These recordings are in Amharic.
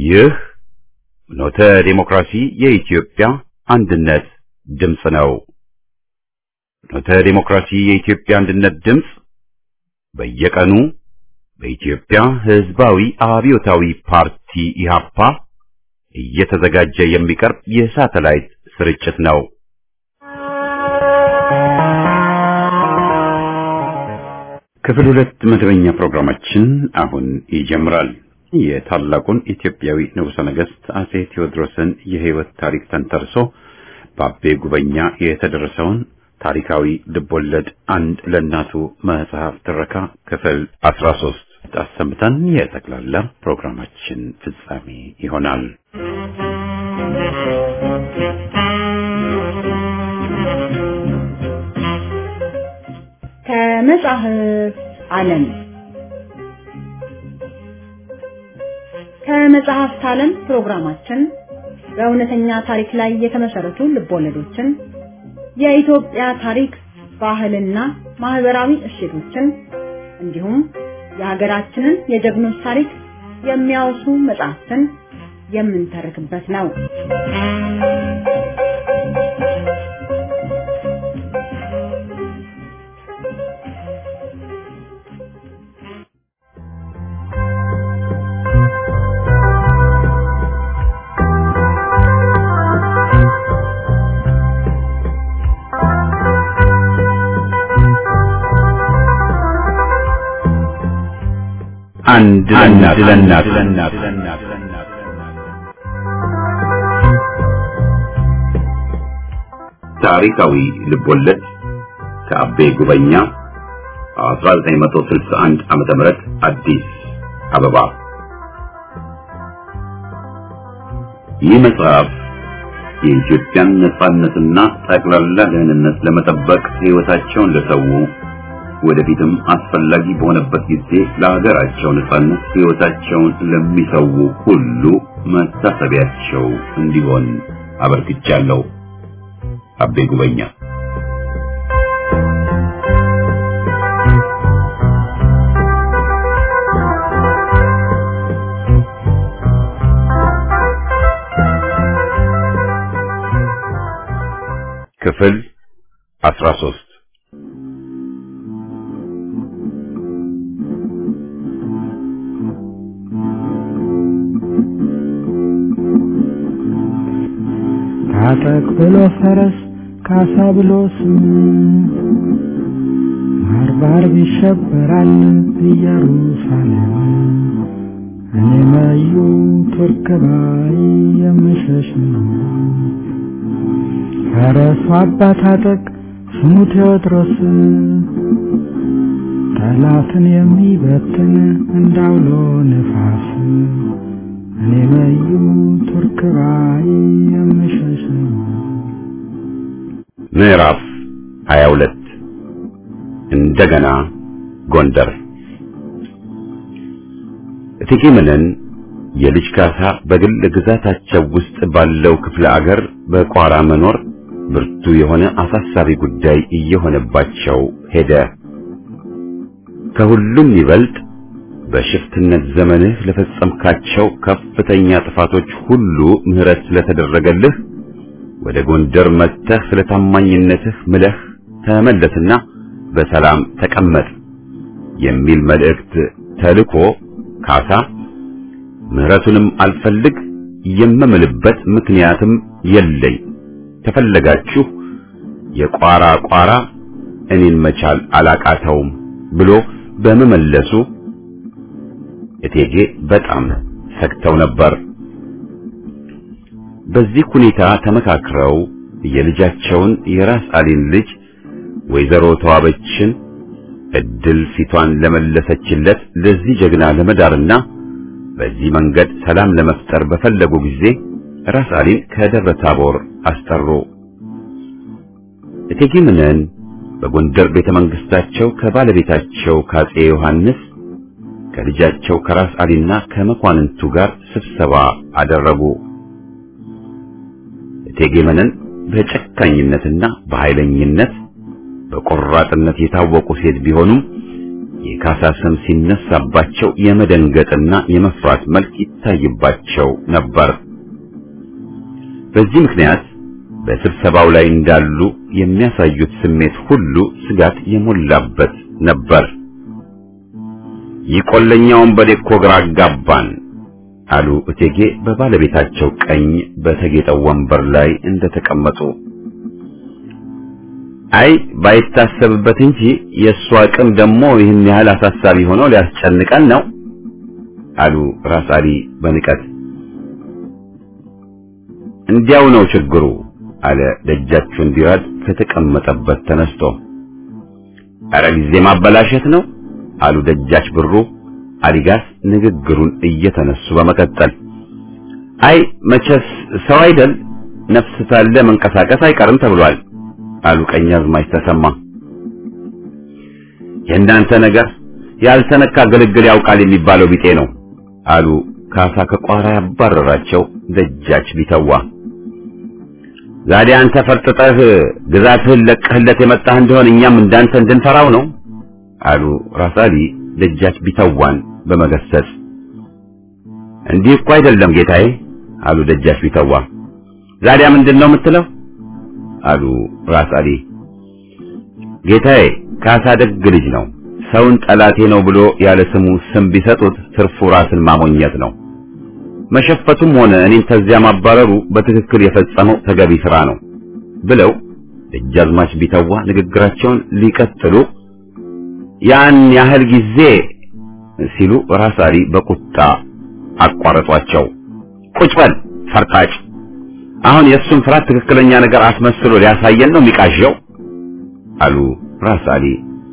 ይህ ኖተ ዴሞክራሲ የኢትዮጵያ አንድነት ድምፅ ነው። ኖተ ዴሞክራሲ የኢትዮጵያ አንድነት ድምፅ በየቀኑ በኢትዮጵያ ሕዝባዊ አብዮታዊ ፓርቲ ኢህአፓ እየተዘጋጀ የሚቀርብ የሳተላይት ስርጭት ነው። ክፍል ሁለት መደበኛ ፕሮግራማችን አሁን ይጀምራል። የታላቁን ኢትዮጵያዊ ንጉሠ ነገሥት አጼ ቴዎድሮስን የሕይወት ታሪክ ተንተርሶ በአቤ ጉበኛ የተደረሰውን ታሪካዊ ልቦለድ አንድ ለእናቱ መጽሐፍ ትረካ ክፍል አስራ ሶስት አሰምተን የጠቅላላ ፕሮግራማችን ፍጻሜ ይሆናል። ከመጽሐፍ ዓለም ከመጽሐፍት ዓለም ፕሮግራማችን በእውነተኛ ታሪክ ላይ የተመሰረቱ ልቦለዶችን፣ የኢትዮጵያ ታሪክ፣ ባህልና ማህበራዊ እሴቶችን እንዲሁም የሀገራችንን የጀግኖች ታሪክ የሚያወሱ መጽሐፍትን የምንተርክበት ነው። አንድ ለእናት ለእናት ታሪካዊ ልቦለድ ከአቤ ጉበኛ 1961 ዓመተ ምህረት አዲስ አበባ። ይህ መጽሐፍ የኢትዮጵያን ነጻነትና ጠቅላላ ደህንነት ለመጠበቅ ሕይወታቸውን ለሰው ወደፊትም አስፈላጊ በሆነበት ጊዜ ለሀገራቸው ነጻነት ሕይወታቸውን ለሚሰው ሁሉ መታሰቢያቸው እንዲሆን አበርክቻለሁ። አቤ ጉበኛ ክፍል አስራ ሶስት ታጠቅ ብሎ ፈረስ ካሳ ብሎ ስም ባርባር ይሸበራል ኢየሩሳሌም እኔ መዩ ቱርክ ባይ የምሸሽ ነው። ፈረሱ አባ ታጠቅ ስሙ ቴዎድሮስ ጠላትን የሚበትን እንዳውሎ ነፋስ እኔ መዩ ቱርክ ባይ የምሸሽ ነው። ምዕራፍ 22 እንደገና ጎንደር እቴጌ መነን የልጅ ካሳ በግል ግዛታቸው ውስጥ ባለው ክፍለ አገር በቋራ መኖር ብርቱ የሆነ አሳሳቢ ጉዳይ እየሆነባቸው ሄደ። ከሁሉም ይበልጥ በሽፍትነት ዘመንህ ለፈጸምካቸው ከፍተኛ ጥፋቶች ሁሉ ምሕረት ስለተደረገልህ ወደ ጎንደር መጥተህ ስለ ታማኝነትህ ምለህ ተመለስና በሰላም ተቀመጥ የሚል መልእክት ተልኮ ካሳ ምሕረቱንም አልፈልግ የምምልበት ምክንያትም የለኝ ከፈለጋችሁ የቋራ ቋራ እኔን መቻል አላቃተውም ብሎ በመመለሱ እቴጌ በጣም ሰግተው ነበር። በዚህ ሁኔታ ተመካክረው የልጃቸውን የራስ አሊን ልጅ ወይዘሮ ተዋበችን እድል ፊቷን ለመለሰችለት ለዚህ ጀግና ለመዳርና በዚህ መንገድ ሰላም ለመፍጠር በፈለጉ ጊዜ ራስ አሊን ከደብረ ታቦር አስጠሩ። እቴጌ መነን በጎንደር ቤተ መንግስታቸው ከባለቤታቸው ካጼ ዮሐንስ ከልጃቸው ከራስ አሊና ከመኳንንቱ ጋር ስብሰባ አደረጉ። እቴጌ መነን በጨካኝነትና በኃይለኝነት በቆራጥነት የታወቁ ሴት ቢሆኑም የካሳ ስም ሲነሳባቸው የመደንገጥና የመፍራት መልክ ይታይባቸው ነበር። በዚህ ምክንያት በስብሰባው ላይ እንዳሉ የሚያሳዩት ስሜት ሁሉ ስጋት የሞላበት ነበር። ይቆለኛውን በዴኮ ግራ አጋባን አሉ እቴጌ በባለቤታቸው ቀኝ በተጌጠው ወንበር ላይ እንደተቀመጡ። አይ ባይታሰብበት እንጂ የእሱ አቅም ደግሞ ይህን ያህል አሳሳቢ ሆኖ ሊያስጨንቀን ነው አሉ ራስ አሊ በንቀት። እንዲያው ነው ችግሩ አለ ደጃቹን ቢራድ ከተቀመጠበት ተነስቶ። አረ ጊዜ ማበላሸት ነው አሉ ደጃች ብሩ አሊጋስ ንግግሩን እየተነሱ በመቀጠል አይ መቼስ ሰው አይደል ነፍስ ሳለ መንቀሳቀስ አይቀርም ተብሏል አሉ ቀኛዝማች ተሰማ። የእናንተ ነገር ያልተነካ ግልግል ያውቃል የሚባለው ቢጤ ነው አሉ ካሳ ከቋራ ያባረራቸው ደጃች ቢተዋ። ዛሬ አንተ ፈርጥጠህ ግዛትህን ለቀህለት የመጣህ እንደሆን እኛም እንዳንተ እንድንፈራው ነው አሉ ራስ አሊ ደጃች ቢተዋን በመገሰጽ። እንዲህ እኮ አይደለም ጌታዬ አሉ ደጃች ቢተዋ። ዛዲያ ምንድን ነው የምትለው? አሉ ራስ አሊ። ጌታዬ ካሳ ደግ ልጅ ነው። ሰውን ጠላቴ ነው ብሎ ያለ ስሙ ስም ቢሰጡት ትርፉ ራስን ማሞኘት ነው። መሸፈቱም ሆነ እኔን ተዚያ ማባረሩ በትክክል የፈጸመው ተገቢ ስራ ነው ብለው ደጃዝማች ቢተዋ ንግግራቸውን ሊቀጥሉ ያን ያህል ጊዜ ሲሉ ራስ አሊ በቁጣ አቋረጧቸው። ቁጭ በል ፈርጣጭ፣ አሁን የእሱን ፍርሃት ትክክለኛ ነገር አስመስሎ ሊያሳየን ነው የሚቃዠው አሉ ራስ አሊ።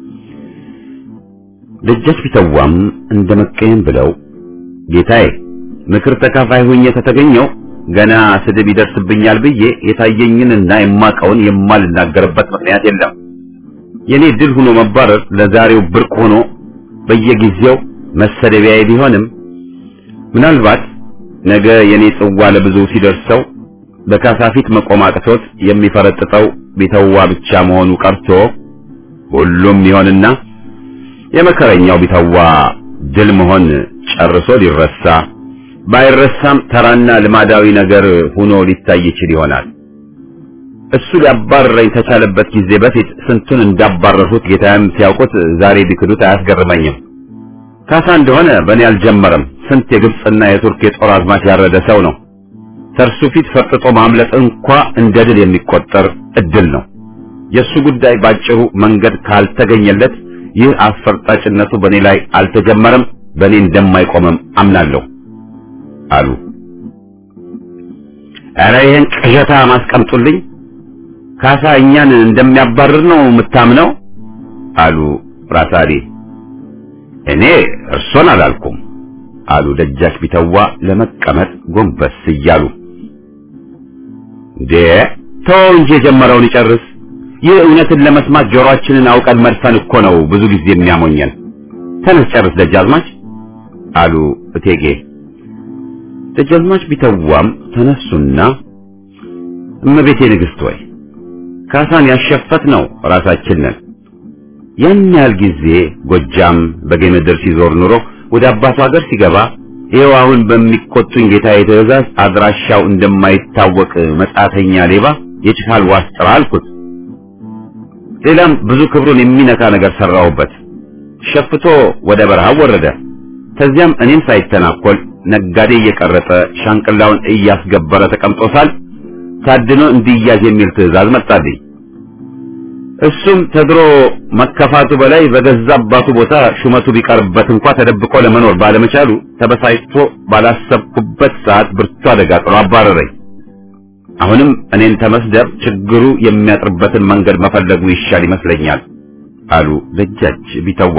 ደጃች ቢተዋም እንደ መቀየም ብለው ጌታዬ ምክር ተካፋይ ሆኜ ተተገኘው ገና ስድብ ይደርስብኛል ብዬ የታየኝንና የማቀውን የማልናገርበት ምክንያት የለም። የኔ ድል ሆኖ መባረር ለዛሬው ብርቅ ሆኖ በየጊዜው መሰደቢያዬ ቢሆንም ምናልባት ነገ የኔ ጽዋ ለብዙ ሲደርሰው በካሳ ፊት መቆም አቅቶት የሚፈረጥጠው ቢተዋ ብቻ መሆኑ ቀርቶ ሁሉም ይሆንና የመከረኛው ቢተዋ ድል መሆን ጨርሶ ሊረሳ ባይረሳም ተራና ልማዳዊ ነገር ሆኖ ሊታይ ይችል ይሆናል። እሱ ሊያባረረኝ ተቻለበት ጊዜ በፊት ስንቱን እንዳባረርሁት ጌታዬም ሲያውቁት ዛሬ ቢክዱት አያስገርመኝም። ካሳ እንደሆነ በእኔ አልጀመረም። ስንት የግብፅና የቱርክ የጦር አዝማች ያረደ ሰው ነው። ከእርሱ ፊት ፈርጥጦ ማምለጥ እንኳ እንደ ድል የሚቆጠር እድል ነው። የእሱ ጉዳይ ባጭሩ መንገድ ካልተገኘለት ይህ አስፈርጣጭነቱ በእኔ ላይ አልተጀመረም፣ በእኔ እንደማይቆምም አምናለሁ አሉ። ኧረ ይህን ቅዠታ ማስቀምጡልኝ። ካሳ እኛን እንደሚያባርር ነው የምታምነው? አሉ ራስ አሊ። እኔ እርሶን አላልኩም አሉ ደጃች ቢተዋ ለመቀመጥ ጎንበስ እያሉ። እንዴ ተወው እንጂ የጀመረውን ይጨርስ። ይህ እውነትን ለመስማት ጆሮአችንን አውቀን መድፈን እኮ ነው ብዙ ጊዜ የሚያሞኘን። ተነስ ጨርስ ደጃዝማች አሉ እቴጌ። ደጃዝማች ቢተዋም ተነሱና እመቤቴ ንግሥት ወይ ካሳን ያሸፈት ነው ራሳችን ነን። ያን ያህል ጊዜ ጎጃም በጌምድር ሲዞር ኑሮ ወደ አባቱ ሀገር ሲገባ ይኸው አሁን በሚቆጡኝ ጌታዬ ትእዛዝ አድራሻው እንደማይታወቅ መጻተኛ ሌባ የችካል ዋስ ጥራ አልኩት። ሌላም ብዙ ክብሩን የሚነካ ነገር ሰራሁበት። ሸፍቶ ወደ በረሃ ወረደ። ከዚያም እኔም ሳይተናኮል ነጋዴ እየቀረጠ ሻንቅላውን እያስገበረ ተቀምጦሳል ታድኖ እንዲያዝ የሚል ትእዛዝ መጣልኝ። እሱም ተድሮ መከፋቱ በላይ በገዛ አባቱ ቦታ ሹመቱ ቢቀርበት እንኳ ተደብቆ ለመኖር ባለመቻሉ ተበሳጭቶ ባላሰብኩበት ሰዓት ብርቱ አደጋ ጥሎ አባረረኝ። አሁንም እኔን ተመስደብ ችግሩ የሚያጥርበትን መንገድ መፈለጉ ይሻል ይመስለኛል አሉ ደጃች ቢተዋ።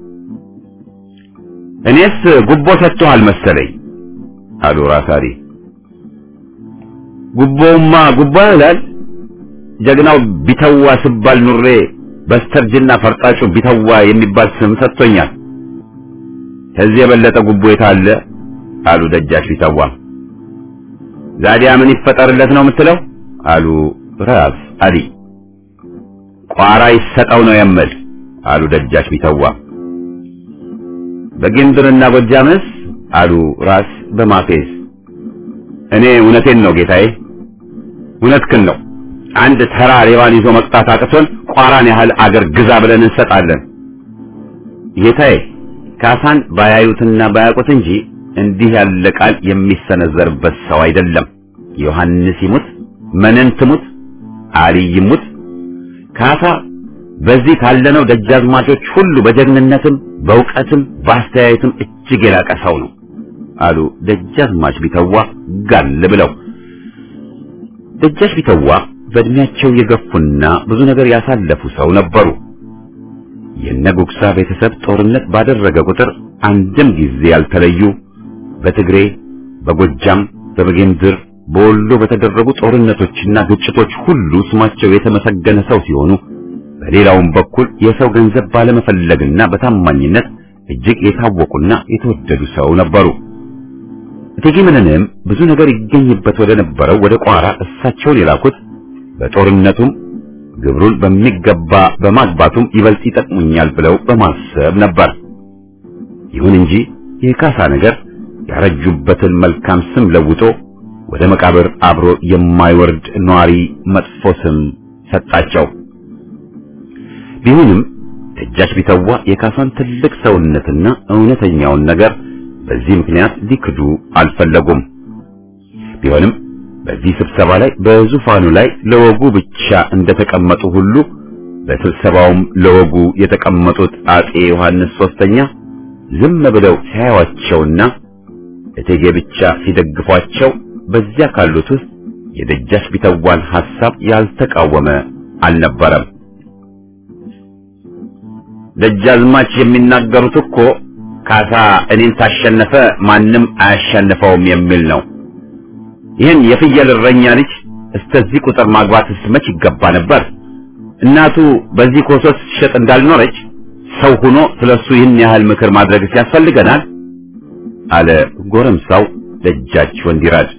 እኔስ ጉቦ ሰጥቶሃል መሰለኝ አሉ ራስ አሊ። ጉቦውማ ጉቦ ይላል ጀግናው ቢተዋ ስባል ኑሬ በስተርጅና ፈርጣጩ ቢተዋ የሚባል ስም ሰጥቶኛል። ከዚህ የበለጠ ጉቦ የታለ? አሉ ደጃች ቢተዋ። ዛዲያ ምን ይፈጠርለት ነው የምትለው? አሉ ራስ አሊ። ቋራ ይሰጠው ነው የምል አሉ ደጃች ቢተዋ። በጌምድርና ጎጃምስ አሉ ራስ በማፌዝ እኔ እውነቴን ነው ጌታዬ፣ እውነትህን ነው። አንድ ተራ ሌባን ይዞ መቅጣት አቅቶን ቋራን ያህል አገር ግዛ ብለን እንሰጣለን። ጌታዬ ካሳን ባያዩትና ባያውቁት እንጂ እንዲህ ያለ ቃል የሚሰነዘርበት ሰው አይደለም። ዮሐንስ ይሙት፣ መነን ትሙት፣ አልይ ይሙት፣ ካሳ በዚህ ካለነው ደጃዝማቾች ሁሉ በጀግንነትም በእውቀትም በአስተያየትም እጅግ የላቀ ሰው ነው አሉ ደጃዝማች ቢተዋ ጋል ብለው። ደጃች ቢተዋ በእድሜያቸው የገፉና ብዙ ነገር ያሳለፉ ሰው ነበሩ። የነጉግሳ ቤተሰብ ጦርነት ባደረገ ቁጥር አንድም ጊዜ ያልተለዩ በትግሬ፣ በጎጃም፣ በበጌምድር፣ በወሎ በተደረጉ ጦርነቶችና ግጭቶች ሁሉ ስማቸው የተመሰገነ ሰው ሲሆኑ በሌላውም በኩል የሰው ገንዘብ ባለመፈለግና በታማኝነት እጅግ የታወቁና የተወደዱ ሰው ነበሩ። እቴጌ መነንም ብዙ ነገር ይገኝበት ወደ ነበረው ወደ ቋራ እሳቸውን የላኩት በጦርነቱም ግብሩን በሚገባ በማግባቱም ይበልጥ ይጠቅሙኛል ብለው በማሰብ ነበር። ይሁን እንጂ የካሳ ነገር ያረጁበትን መልካም ስም ለውጦ ወደ መቃብር አብሮ የማይወርድ ኗሪ መጥፎ ስም ሰጣቸው። ቢሆንም ደጃች ቢተዋ የካሳን ትልቅ ሰውነትና እውነተኛውን ነገር በዚህ ምክንያት ሊክዱ አልፈለጉም። ቢሆንም በዚህ ስብሰባ ላይ በዙፋኑ ላይ ለወጉ ብቻ እንደተቀመጡ ሁሉ በስብሰባውም ለወጉ የተቀመጡት አጼ ዮሐንስ ሶስተኛ ዝም ብለው ሲያዩዋቸውና እቴጌ ብቻ ሲደግፏቸው በዚያ ካሉት ውስጥ የደጃች ቢተዋን ሐሳብ ያልተቃወመ አልነበረም። ደጃዝማች የሚናገሩት እኮ ካሳ እኔን ታሸነፈ ማንም አያሸንፈውም የሚል ነው። ይህን የፍየል እረኛ ልጅ እስከዚህ ቁጥር ማግባትስ መች ይገባ ነበር? እናቱ በዚህ ኮሶስ ሸጥ እንዳልኖረች ሰው ሆኖ ስለሱ ይህን ያህል ምክር ማድረግስ ያስፈልገናል? አለ ጎረምሳው ደጃች ወንዲራድ።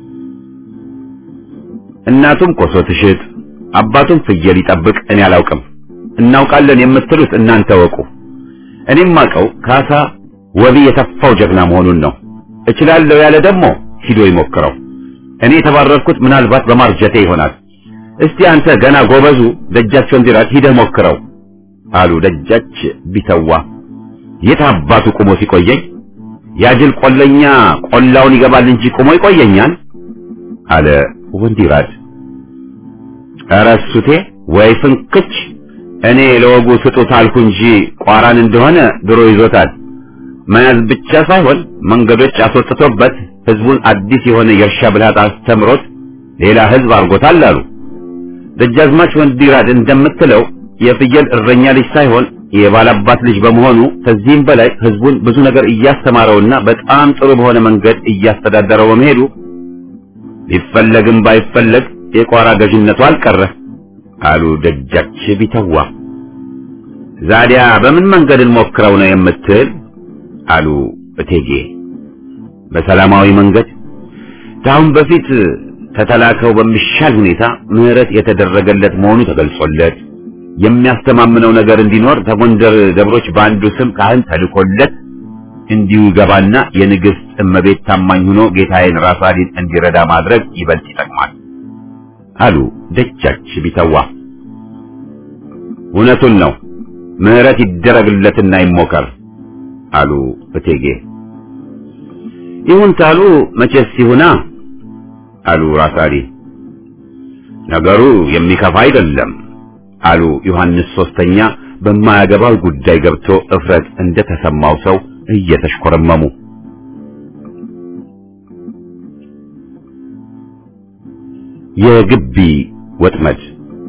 እናቱም ኮሶ ትሽጥ፣ አባቱም ፍየል ይጠብቅ እኔ አላውቅም። እናውቃለን የምትሉት እናንተ ወቁ። እኔም አውቀው ካሳ ወቢ የተፋው ጀግና መሆኑን ነው። እችላለሁ ያለ ደግሞ ሂዶ ይሞክረው። እኔ የተባረርኩት ምናልባት በማርጀቴ ይሆናል። እስቲ አንተ ገና ጎበዙ ደጃች ወንዲራድ ሂደህ ሞክረው አሉ ደጃች ቢተዋ። የት አባቱ ቁሞ ሲቆየኝ ያጅል ቆለኛ ቆላውን ይገባል እንጂ ቁሞ ይቆየኛል አለ ወንዲራድ። ኧረ እሱቴ ወይ ፍንክች እኔ ለወጉ ስጡት አልኩ እንጂ ቋራን እንደሆነ ድሮ ይዞታል። መያዝ ብቻ ሳይሆን መንገዶች አስወጥቶበት ህዝቡን አዲስ የሆነ የእርሻ ብልሃት አስተምሮት ሌላ ህዝብ አድርጎታል አሉ። ደጃዝማች ወንዲራድ እንደምትለው የፍየል እረኛ ልጅ ሳይሆን የባላባት ልጅ በመሆኑ ከዚህም በላይ ህዝቡን ብዙ ነገር እያስተማረውና በጣም ጥሩ በሆነ መንገድ እያስተዳደረው በመሄዱ ቢፈለግም ባይፈለግ የቋራ ገዥነቱ አልቀረ አሉ ደጃች ቢተዋ። ዛዲያ በምን መንገድ እንሞክረው ነው የምትል? አሉ እቴጌ። በሰላማዊ መንገድ ከአሁን በፊት ከተላከው በሚሻል ሁኔታ ምህረት የተደረገለት መሆኑ ተገልጾለት የሚያስተማምነው ነገር እንዲኖር ከጎንደር ደብሮች በአንዱ ስም ካህን ተልኮለት እንዲሁ ይገባና የንግሥት እመቤት ታማኝ ሆኖ ጌታዬን ራስ አሊን እንዲረዳ ማድረግ ይበልጥ ይጠቅማል አሉ ደጃች ቢተዋ። እውነቱን ነው፣ ምህረት ይደረግለትና ይሞከር አሉ እቴጌ። ይሁን ታሉ መቼስ ይሁና አሉ ራስ አሊ። ነገሩ የሚከፋ አይደለም አሉ ዮሐንስ ሶስተኛ በማያገባው ጉዳይ ገብቶ እፍረት እንደተሰማው ሰው እየተሽኮረመሙ። የግቢ ወጥመድ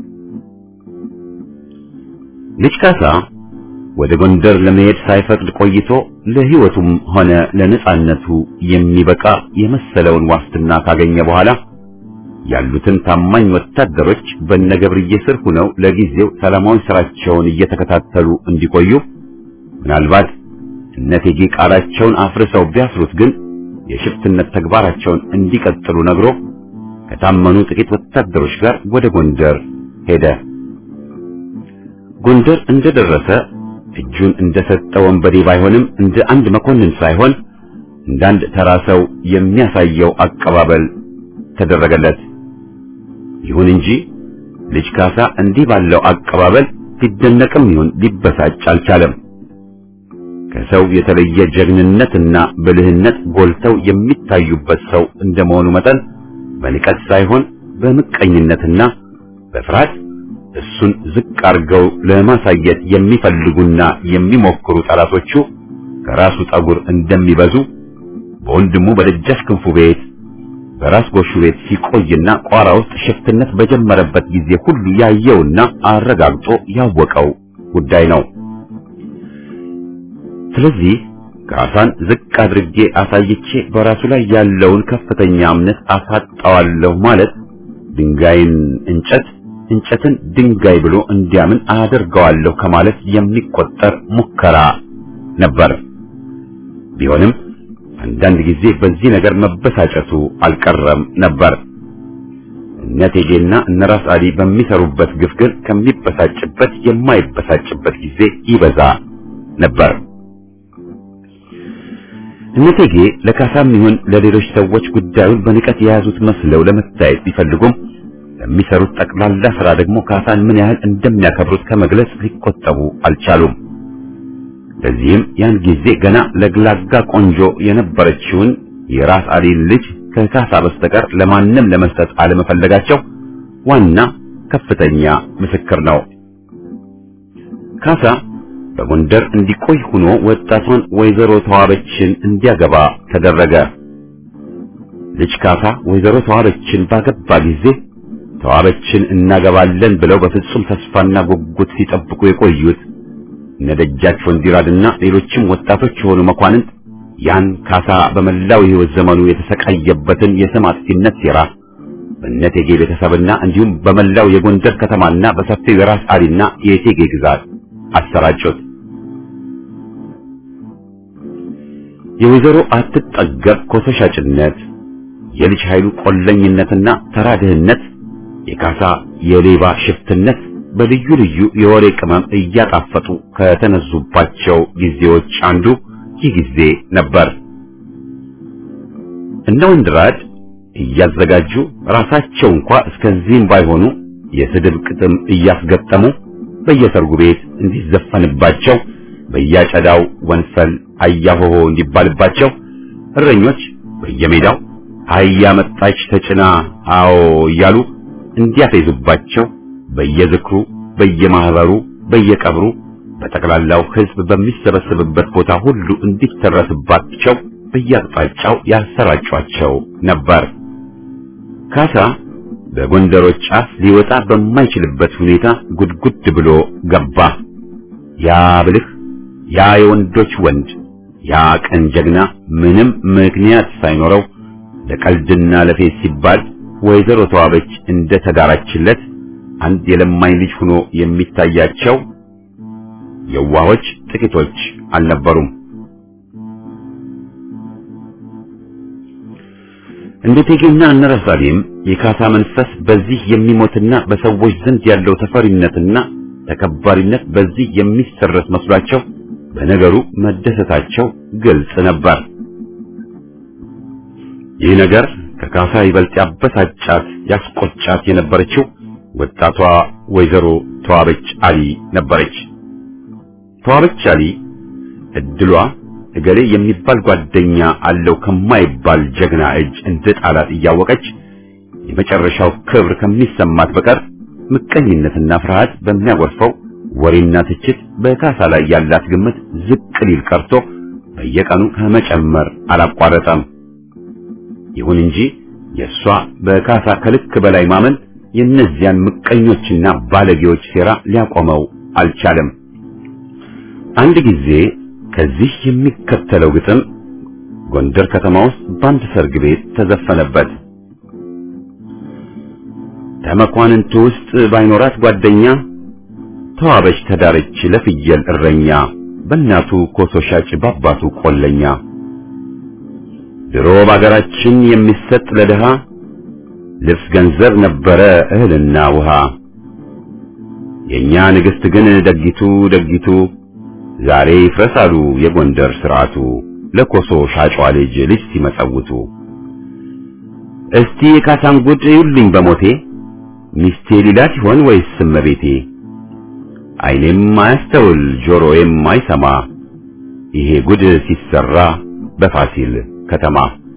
ልጅ ካሳ ወደ ጎንደር ለመሄድ ሳይፈቅድ ቆይቶ ለሕይወቱም ሆነ ለነጻነቱ የሚበቃ የመሰለውን ዋስትና ካገኘ በኋላ ያሉትን ታማኝ ወታደሮች በነገብርዬ ስር ሆነው ለጊዜው ሰላማዊ ስራቸውን እየተከታተሉ እንዲቆዩ ምናልባት እነቴጌ ቃላቸውን አፍርሰው ቢያስሩት ግን የሽፍትነት ተግባራቸውን እንዲቀጥሉ ነግሮ ከታመኑ ጥቂት ወታደሮች ጋር ወደ ጎንደር ሄደ። ጎንደር እንደደረሰ እጁን እንደሰጠ ወንበዴ ባይሆንም እንደ አንድ መኮንን ሳይሆን እንደ አንድ ተራ ሰው የሚያሳየው አቀባበል ተደረገለት። ይሁን እንጂ ልጅ ካሳ እንዲህ ባለው አቀባበል ሊደነቅም ይሁን ሊበሳጭ አልቻለም። ከሰው የተለየ ጀግንነትና ብልህነት ጎልተው የሚታዩበት ሰው እንደመሆኑ መጠን በንቀት ሳይሆን በምቀኝነትና በፍርሃት እሱን ዝቅ አድርገው ለማሳየት የሚፈልጉና የሚሞክሩ ጠላቶቹ ከራሱ ጠጉር እንደሚበዙ በወንድሙ በደጃች ክንፉ ቤት በራስ ጎሹ ቤት ሲቆይና ቋራ ውስጥ ሽፍትነት በጀመረበት ጊዜ ሁሉ ያየውና አረጋግጦ ያወቀው ጉዳይ ነው። ስለዚህ ካሳን ዝቅ አድርጌ አሳይቼ በራሱ ላይ ያለውን ከፍተኛ እምነት አሳጣዋለሁ ማለት ድንጋይን እንጨት እንጨትን ድንጋይ ብሎ እንዲያምን አደርገዋለሁ ከማለት የሚቆጠር ሙከራ ነበር። ቢሆንም አንዳንድ ጊዜ በዚህ ነገር መበሳጨቱ አልቀረም ነበር። እነ እቴጌና እነ ራስ አሊ በሚሰሩበት ግፍ ግን ከሚበሳጭበት የማይበሳጭበት ጊዜ ይበዛ ነበር። እነ እቴጌ ለካሳም ይሁን ለሌሎች ሰዎች ጉዳዩን በንቀት የያዙት መስለው ለመታየት ቢፈልጉም ለሚሰሩት ጠቅላላ ስራ ደግሞ ካሳን ምን ያህል እንደሚያከብሩት ከመግለጽ ሊቆጠቡ አልቻሉም። ለዚህም ያን ጊዜ ገና ለግላጋ ቆንጆ የነበረችውን የራስ አሊን ልጅ ከካሳ በስተቀር ለማንም ለመስጠት አለመፈለጋቸው ዋና ከፍተኛ ምስክር ነው። ካሳ በጎንደር እንዲቆይ ሆኖ ወጣቷን ወይዘሮ ተዋበችን እንዲያገባ ተደረገ። ልጅ ካሳ ወይዘሮ ተዋበችን ባገባ ጊዜ ተዋበችን እናገባለን ብለው በፍጹም ተስፋና ጉጉት ሲጠብቁ የቆዩት እነ ደጃች ወንዲራድና ሌሎችም ወጣቶች የሆኑ መኳንንት ያን ካሳ በመላው የሕይወት ዘመኑ የተሰቃየበትን የስም አጥፊነት ሴራ በእነ እቴጌ ቤተሰብና እንዲሁም በመላው የጎንደር ከተማና በሰፊው የራስ አሊና የእቴጌ ግዛት አሰራጩት። የወይዘሮ አትጠገብ ኮተሻጭነት፣ የልጅ ኃይሉ ቆለኝነትና ተራ ድህነት፣ የካሳ የሌባ ሽፍትነት በልዩ ልዩ የወሬ ቅመም እያጣፈጡ ከተነዙባቸው ጊዜዎች አንዱ ይህ ጊዜ ነበር። እነ ወንድራድ እያዘጋጁ ራሳቸው እንኳ እስከዚህም ባይሆኑ የስድብ ቅጥም እያስገጠሙ በየሰርጉ ቤት እንዲዘፈንባቸው በያጨዳው ወንፈል አያሆሆ እንዲባልባቸው እረኞች በየሜዳው አህያ መጣች ተጭና አዎ እያሉ እንዲያፌዙባቸው በየዝክሩ በየማህበሩ በየቀብሩ በጠቅላላው ሕዝብ በሚሰበሰብበት ቦታ ሁሉ እንዲተረስባቸው በየአቅጣጫው ያሰራጯቸው ነበር። ካሳ በጎንደሮች አፍ ሊወጣ በማይችልበት ሁኔታ ጉድጉድ ብሎ ገባ። ያ ብልህ፣ ያ የወንዶች ወንድ፣ ያ ቀን ጀግና ምንም ምክንያት ሳይኖረው ለቀልድና ለፌዝ ሲባል ወይዘሮ ተዋበች እንደ ተዳራችለት አንድ የለማኝ ልጅ ሆኖ የሚታያቸው የዋሆች ጥቂቶች አልነበሩም። እንደ እቴጌና እነ ራስ አሊም የካሳ መንፈስ በዚህ የሚሞትና በሰዎች ዘንድ ያለው ተፈሪነትና ተከባሪነት በዚህ የሚሰረስ መስሏቸው በነገሩ መደሰታቸው ግልጽ ነበር። ይህ ነገር ከካሳ ይበልጥ ያበሳጫት ያስቆጫት የነበረችው ወጣቷ ወይዘሮ ተዋበች አሊ ነበረች። ተዋበች አሊ እድሏ እገሌ የሚባል ጓደኛ አለው ከማይባል ጀግና እጅ እንደ ጣላት እያወቀች የመጨረሻው ክብር ከሚሰማት በቀር ምቀኝነትና ፍርሃት በሚያጎርፈው ወሬና ትችት በካሳ ላይ ያላት ግምት ዝቅ ሊል ቀርቶ በየቀኑ ከመጨመር አላቋረጠም። ይሁን እንጂ የእሷ በካሳ ከልክ በላይ ማመን የእነዚያን ምቀኞችና ባለጌዎች ሴራ ሊያቆመው አልቻለም። አንድ ጊዜ ከዚህ የሚከተለው ግጥም ጎንደር ከተማ ውስጥ በአንድ ሰርግ ቤት ተዘፈነበት። ከመኳንንቱ ውስጥ ባይኖራት ጓደኛ ተዋበች ተዳረች ለፍየል እረኛ በእናቱ ኮሶ ሻጭ በአባቱ ቆለኛ ድሮ በአገራችን የሚሰጥ ለድሃ ልብስ ገንዘብ ነበረ እህልና ውሃ የኛ ንግሥት ግን ደጊቱ ደጊቱ ዛሬ ይፍረሳሉ የጎንደር ስርዓቱ ለኮሶ ሻጯ ልጅ ልጅ ሲመጸውቱ እስቲ የካሳን ጉድ ይውልኝ በሞቴ ሚስቴ ሊላት ይሆን ወይስ እመቤቴ አይኔም አያስተውል ጆሮዬም አይሰማ ይሄ ጉድ ሲሰራ በፋሲል ከተማ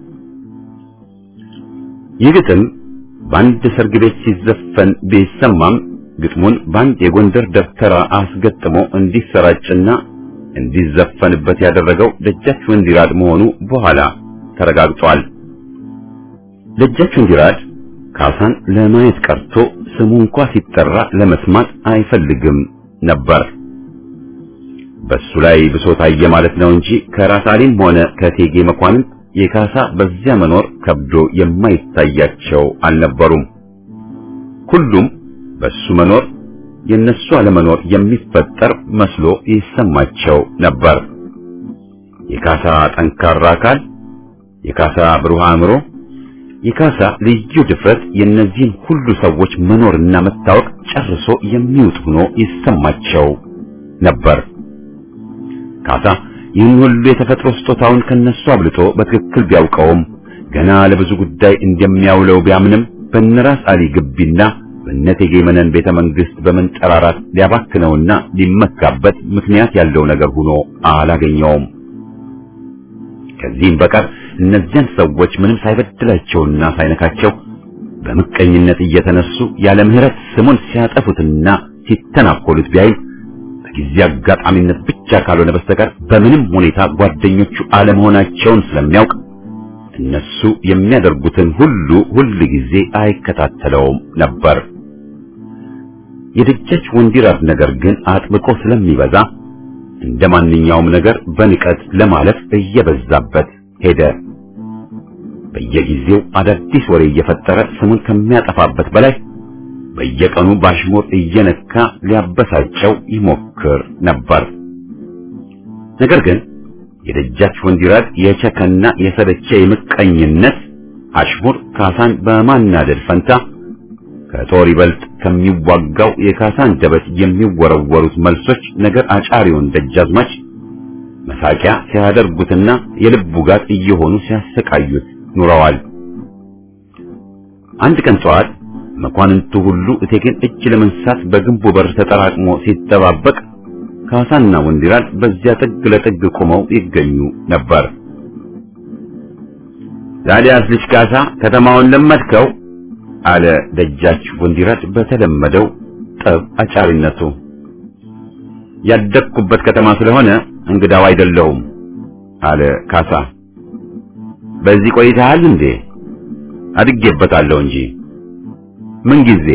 ይህ ግጥም በአንድ ሰርግ ቤት ሲዘፈን ቢሰማም ግጥሙን በአንድ የጎንደር ደብተራ አስገጥሞ እንዲሰራጭና እንዲዘፈንበት ያደረገው ደጃች ወንዲራድ መሆኑ በኋላ ተረጋግጧል። ደጃች ወንዲራድ ካሳን ለማየት ቀርቶ ስሙ እንኳ ሲጠራ ለመስማት አይፈልግም ነበር። በሱ ላይ ብሶት አየ ማለት ነው እንጂ ከራስ አሊም ሆነ ከቴጌ መኳንንት የካሳ በዚያ መኖር ከብዶ የማይታያቸው አልነበሩም። ሁሉም በሱ መኖር የነሱ አለመኖር የሚፈጠር መስሎ ይሰማቸው ነበር። የካሳ ጠንካራ አካል፣ የካሳ ብሩህ አእምሮ፣ የካሳ ልዩ ድፍረት የእነዚህን ሁሉ ሰዎች መኖርና መታወቅ ጨርሶ የሚውጥ ሆኖ ይሰማቸው ነበር። ካሳ ይህን ሁሉ የተፈጥሮ ስጦታውን ከነሱ አብልጦ በትክክል ቢያውቀውም ገና ለብዙ ጉዳይ እንደሚያውለው ቢያምንም በነራስ አሊ ግቢና በእቴጌ መነን ቤተ መንግስት በመንጠራራት ሊያባክነውና ሊመካበት ምክንያት ያለው ነገር ሆኖ አላገኘውም። ከዚህም በቀር እነዚያን ሰዎች ምንም ሳይበድላቸውና ሳይነካቸው በምቀኝነት እየተነሱ ያለ ምሕረት ስሙን ሲያጠፉትና ሲተናኮሉት ቢያይም በጊዜ አጋጣሚነት ብቻ ካልሆነ በስተቀር በምንም ሁኔታ ጓደኞቹ አለመሆናቸውን ስለሚያውቅ እነሱ የሚያደርጉትን ሁሉ ሁል ጊዜ አይከታተለውም ነበር። የደጃች ወንዲራድ ነገር ግን አጥብቆ ስለሚበዛ እንደ ማንኛውም ነገር በንቀት ለማለፍ እየበዛበት ሄደ። በየጊዜው አዳዲስ ወሬ እየፈጠረ ስሙን ከሚያጠፋበት በላይ በየቀኑ ባሽሙር እየነካ ሊያበሳጨው ይሞክር ነበር። ነገር ግን የደጃች ወንዲራድ የቸከና የሰለቸ የምቀኝነት አሽሙር ካሳን በማናደድ ፈንታ ከጦር ይበልጥ ከሚዋጋው የካሳን ደበት የሚወረወሩት መልሶች ነገር አጫሪውን ደጃዝማች መሳቂያ ሲያደርጉትና የልቡ ጋት እየሆኑ ሲያሰቃዩት ኑረዋል። አንድ ቀን ጠዋት መኳንንቱ ሁሉ እቴጌን እጅ ለመንሳት በግንቡ በር ተጠራቅሞ ሲጠባበቅ ካሳና ወንዲራድ በዚያ ጥግ ለጥግ ቆመው ይገኙ ነበር። ታዲያስ ልጅ ካሳ ከተማውን ለመድከው? አለ ደጃች ወንዲራድ በተለመደው ጠብ አጫሪነቱ። ያደግኩበት ከተማ ስለሆነ እንግዳው አይደለሁም አለ ካሳ። በዚህ ቆይተሃል እንዴ? አድጌበታለሁ እንጂ። ምን ጊዜ?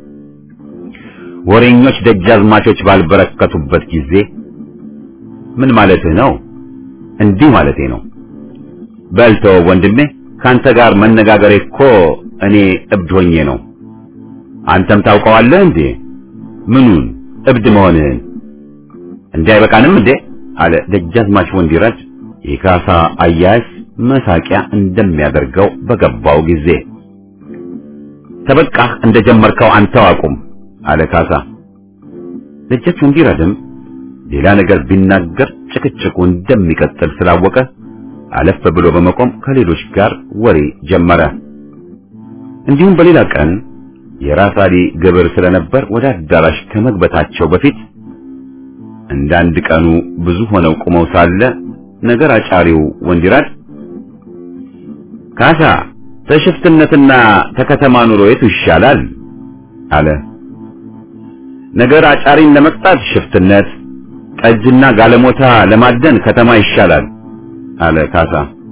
ወሬኞች ደጃዝማቾች ባልበረከቱበት ጊዜ። ምን ማለትህ ነው? እንዲህ ማለቴ ነው። በልተው ወንድሜ፣ ካንተ ጋር መነጋገሬ እኮ እኔ እብድ ሆኜ ነው። አንተም ታውቀዋለህ እንዴ? ምኑን? እብድ መሆንህን። እንዲህ አይበቃንም እንዴ? አለ ደጃዝማች ወንዲራድ የካሳ አያያዝ መሳቂያ እንደሚያደርገው በገባው ጊዜ። ተበቃህ እንደጀመርከው አንተው አቁም አለ ካሳ። ደጃች ወንዲራድም ሌላ ነገር ቢናገር ጭቅጭቁ እንደሚቀጥል ስላወቀ አለፍ ብሎ በመቆም ከሌሎች ጋር ወሬ ጀመረ። እንዲሁም በሌላ ቀን የራስ አሊ ግብር ስለነበር ወደ አዳራሽ ከመግባታቸው በፊት እንዳንድ ቀኑ ብዙ ሆነው ቁመው ሳለ ነገር አጫሪው ወንዲራድ ካሳ ተሽፍትነትና ተከተማ ኑሮ የቱ ይሻላል? አለ። ነገር አጫሪን ለመቅጣት ሽፍትነት፣ ጠጅና ጋለሞታ ለማደን ከተማ ይሻላል አለ ካሳ።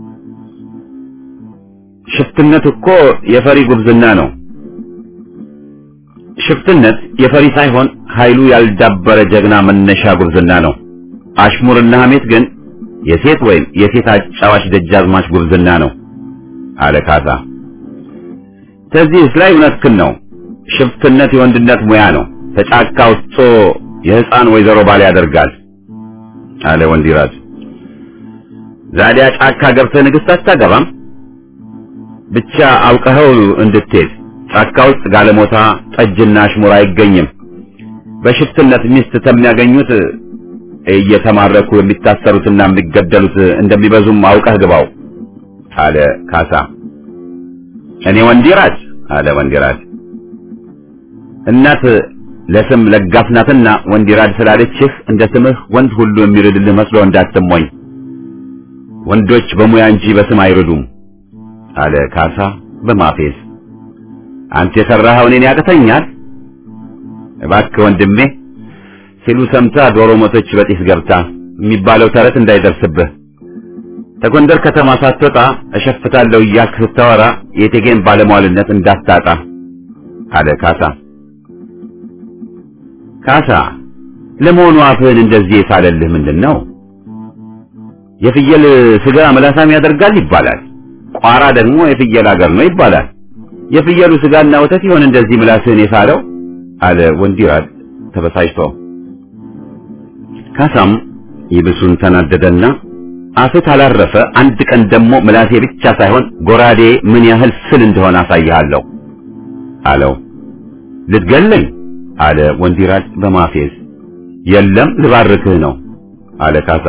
ሽፍትነት እኮ የፈሪ ጉብዝና ነው። ሽፍትነት የፈሪ ሳይሆን ኃይሉ ያልዳበረ ጀግና መነሻ ጉብዝና ነው። አሽሙርና ሐሜት ግን የሴት ወይም የሴት አጫዋች ደጃዝማች ጉብዝና ነው አለ ካሳ። ከዚህስ ላይ እውነትህን ነው። ሽፍትነት የወንድነት ሙያ ነው። ተጫካ ውስጥ የሕፃን ወይዘሮ ባል ያደርጋል አለ ወንዲራድ። ዛዲያ ጫካ ገብተህ ንግሥት አታገባም? ብቻ አውቀኸው እንድትሄድ ጫካ ውስጥ ጋለሞታ፣ ጠጅና አሽሙር አይገኝም። በሽፍትነት ሚስት ከሚያገኙት እየተማረኩ የሚታሰሩትና የሚገደሉት እንደሚበዙም አውቀህ ግባው አለ ካሳ። እኔ ወንዲራድ አለ ወንዲራድ እናት ለስም ለጋስ ናትና ወንዲራድ ስላለችህ እንደ ስምህ ወንድ ሁሉ የሚርድልህ መስሎ እንዳትሞኝ። ወንዶች በሙያ እንጂ በስም አይርዱም አለ ካሳ በማፌዝ። አንተ የሰራኸው እኔን ያቅተኛል? እባክህ ወንድሜ ሲሉ ሰምታ ዶሮ ሞተች በጢስ ገብታ የሚባለው ተረት እንዳይደርስብህ። ከጎንደር ከተማ ሳትወጣ እሸፍታለሁ እያልክ ስታወራ የቴጌን ባለሟልነት እንዳታጣ አለ ካሳ። ካሳ ለመሆኑ አፍህን እንደዚህ የሳለልህ ምንድን ነው? የፍየል ስጋ ምላሳም ያደርጋል ይባላል። ቋራ ደግሞ የፍየል አገር ነው ይባላል። የፍየሉ ስጋና ወተት ይሆን እንደዚህ ምላስህን የሳለው? አለ ወንዲራድ ተበሳጭቶ። ካሳም ይብሱን ተናደደና አፍህ ካላረፈ አንድ ቀን ደግሞ ምላሴ ብቻ ሳይሆን ጎራዴ ምን ያህል ስል እንደሆነ አሳይሃለሁ አለው። ልትገለኝ አለ ወንዲራድ በማፌዝ። የለም ልባርክህ ነው አለ ካሳ።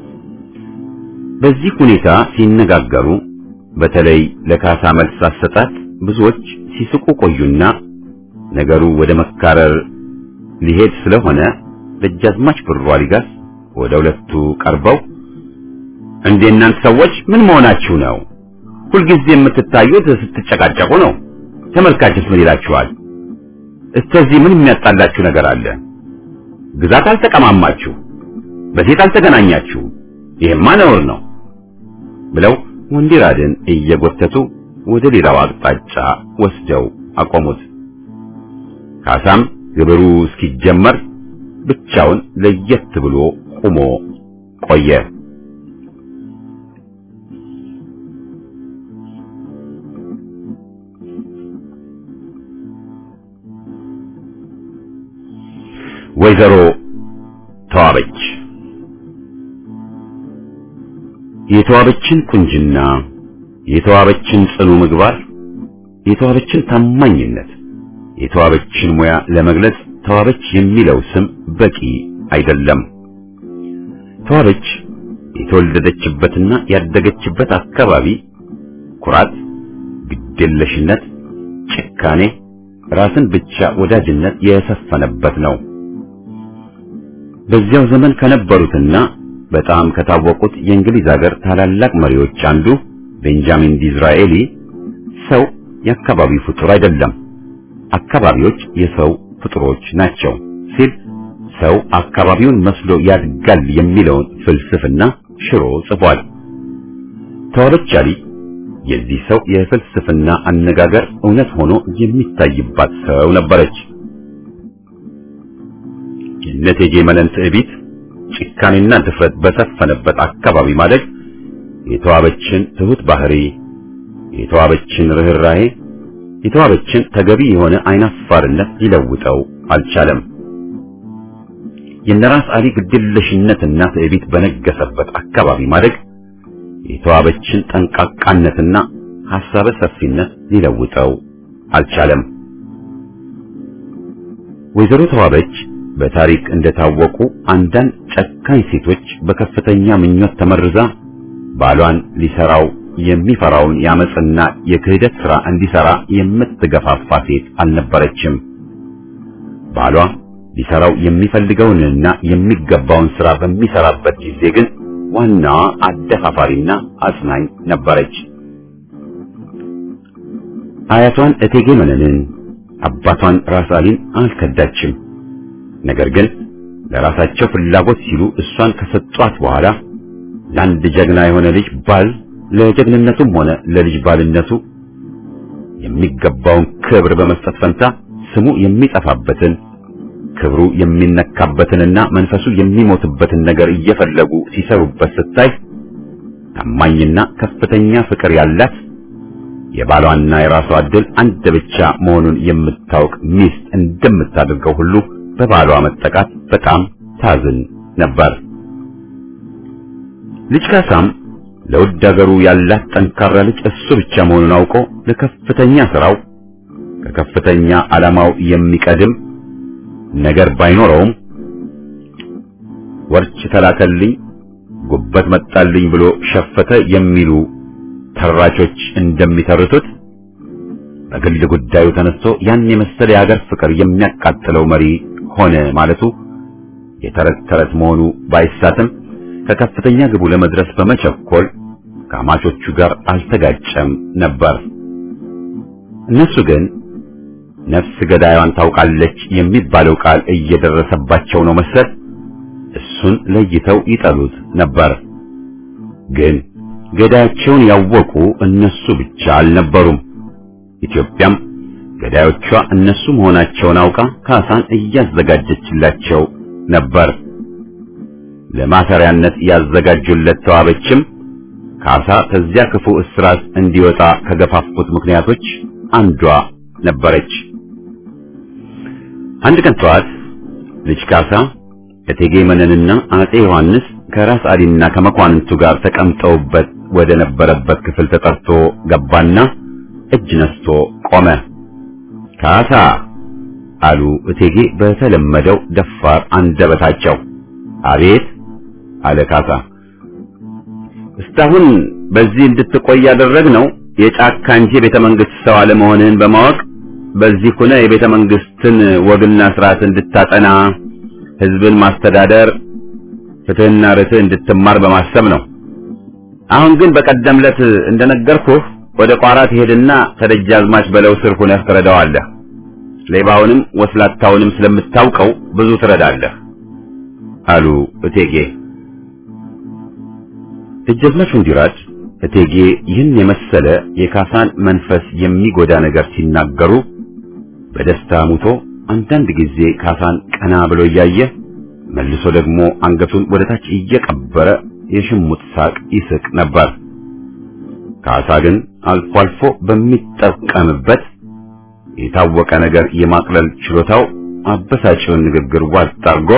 በዚህ ሁኔታ ሲነጋገሩ በተለይ ለካሳ መልስ አሰጣጥ ብዙዎች ሲስቁ ቆዩና ነገሩ ወደ መካረር ሊሄድ ስለሆነ ደጃዝማች ብሩ አሊጋስ ወደ ሁለቱ ቀርበው እንዴ እናንተ ሰዎች ምን መሆናችሁ ነው? ሁልጊዜ የምትታዩት ስትጨቃጨቁ ነው። ተመልካችስ ምን ይላችኋል? እስከዚህ ምን የሚያጣላችሁ ነገር አለ? ግዛት አልተቀማማችሁ፣ በሴት አልተገናኛችሁ፣ ይሄማ ነውር ነው ብለው ወንዲራድን እየጎተቱ ወደ ሌላው አቅጣጫ ወስደው አቆሙት። ካሳም ግብሩ እስኪጀመር ብቻውን ለየት ብሎ ቆሞ ቆየ። ወይዘሮ ተዋበች የተዋበችን ቁንጅና፣ የተዋበችን ጽኑ ምግባር፣ የተዋበችን ታማኝነት፣ የተዋበችን ሙያ ለመግለጽ ተዋበች የሚለው ስም በቂ አይደለም። ተዋበች የተወለደችበትና ያደገችበት አካባቢ ኩራት፣ ግዴለሽነት፣ ጭካኔ፣ ራስን ብቻ ወዳጅነት የሰፈነበት ነው። በዚያው ዘመን ከነበሩትና በጣም ከታወቁት የእንግሊዝ ሀገር ታላላቅ መሪዎች አንዱ ቤንጃሚን ዲዝራኤሊ ሰው የአካባቢው ፍጡር አይደለም፣ አካባቢዎች የሰው ፍጡሮች ናቸው ሲል ሰው አካባቢውን መስሎ ያድጋል የሚለውን ፍልስፍና ሽሮ ጽፏል። ተዋበች አሊ የዚህ ሰው የፍልስፍና አነጋገር እውነት ሆኖ የሚታይባት ሰው ነበረች። የእቴጌ መነን ትዕቢት፣ ጭካኔና ድፍረት በሰፈነበት አካባቢ ማደግ የተዋበችን ትሁት ባህሪ፣ የተዋበችን ርኅራሄ፣ የተዋበችን ተገቢ የሆነ አይናፋርነት ሊለውጠው አልቻለም። የነራስ አሊ ግድለሽነትና ትዕቢት በነገሰበት አካባቢ ማደግ የተዋበችን ጠንቃቃነትና ሐሳበ ሰፊነት ሊለውጠው አልቻለም። ወይዘሮ ተዋበች በታሪክ እንደታወቁ አንዳንድ ጨካኝ ሴቶች በከፍተኛ ምኞት ተመርዛ ባሏን ሊሰራው የሚፈራውን የአመፅና የክህደት ሥራ እንዲሰራ የምትገፋፋ ሴት አልነበረችም። ባሏ ሊሰራው የሚፈልገውንና የሚገባውን ሥራ በሚሰራበት ጊዜ ግን ዋናዋ አደፋፋሪና አጽናኝ ነበረች። አያቷን እቴጌ መነንን፣ አባቷን ራስ አሊን አልከዳችም። ነገር ግን ለራሳቸው ፍላጎት ሲሉ እሷን ከሰጧት በኋላ ለአንድ ጀግና የሆነ ልጅ ባል ለጀግንነቱም ሆነ ለልጅ ባልነቱ የሚገባውን ክብር በመስጠት ፈንታ ስሙ የሚጠፋበትን ክብሩ የሚነካበትንና መንፈሱ የሚሞትበትን ነገር እየፈለጉ ሲሰሩበት ስታይ ታማኝና ከፍተኛ ፍቅር ያላት የባሏና የራሷ ዕድል አንድ ብቻ መሆኑን የምታውቅ ሚስት እንደምታደርገው ሁሉ በባሏ መጠቃት በጣም ታዝን ነበር። ልጅ ካሳም ለውድ አገሩ ያላት ጠንካራ ልጅ እሱ ብቻ መሆኑን አውቆ ለከፍተኛ ስራው ከከፍተኛ ዓላማው የሚቀድም ነገር ባይኖረውም ወርች ተላከልኝ፣ ጉበት መጣልኝ ብሎ ሸፈተ የሚሉ ተራቾች እንደሚተርቱት በግል ጉዳዩ ተነስቶ ያን የመሰለ የሀገር ፍቅር የሚያቃጥለው መሪ ሆነ ማለቱ የተረት ተረት መሆኑ ባይሳትም ከከፍተኛ ግቡ ለመድረስ በመቸኮል ከአማቾቹ ጋር አልተጋጨም ነበር። እነሱ ግን ነፍስ ገዳዩን ታውቃለች የሚባለው ቃል እየደረሰባቸው ነው መሰል እሱን ለይተው ይጠሉት ነበር። ግን ገዳያቸውን ያወቁ እነሱ ብቻ አልነበሩም። ኢትዮጵያም ገዳዮቿ እነሱ መሆናቸውን አውቃ ካሳን እያዘጋጀችላቸው ነበር። ለማሰሪያነት ያዘጋጁለት ተዋበችም ካሳ ከዚያ ክፉ እስራት እንዲወጣ ከገፋፉት ምክንያቶች አንዷ ነበረች። አንድ ቀን ጠዋት ልጅ ካሳ እቴጌ መነንና አጼ ዮሐንስ ከራስ አሊና ከመኳንንቱ ጋር ተቀምጠውበት ወደ ነበረበት ክፍል ተጠርቶ ገባና እጅ ነስቶ ቆመ። ካሳ አሉ እቴጌ በተለመደው ደፋር አንደበታቸው። አቤት አለ ካሳ። እስካሁን በዚህ እንድትቆይ ያደረግነው የጫካ እንጂ ቤተ መንግስት ሰው አለመሆንህን በማወቅ በዚህ ሆነ የቤተ መንግስትን ወግና ስርዓት እንድታጠና ህዝብን ማስተዳደር ፍትህና ርትዕ እንድትማር በማሰብ ነው። አሁን ግን በቀደምለት እንደነገርኩህ ወደ ቋራ ትሄድና ከደጃዝማች በለው ስር ሆነህ ትረዳዋለህ። ሌባውንም ወስላታውንም ስለምታውቀው ብዙ ትረዳለህ አሉ እቴጌ። ደጃዝማች ወንዲራድ እቴጌ ይህን የመሰለ የካሳን መንፈስ የሚጎዳ ነገር ሲናገሩ በደስታ ሙቶ አንዳንድ ጊዜ ካሳን ቀና ብሎ እያየ መልሶ ደግሞ አንገቱን ወደ ታች እየቀበረ የሽሙጥ ሳቅ ይስቅ ነበር። ካሳ ግን አልፎ አልፎ በሚጠቀምበት የታወቀ ነገር የማቅለል ችሎታው አበሳጭውን ንግግር ዋጥ አድርጎ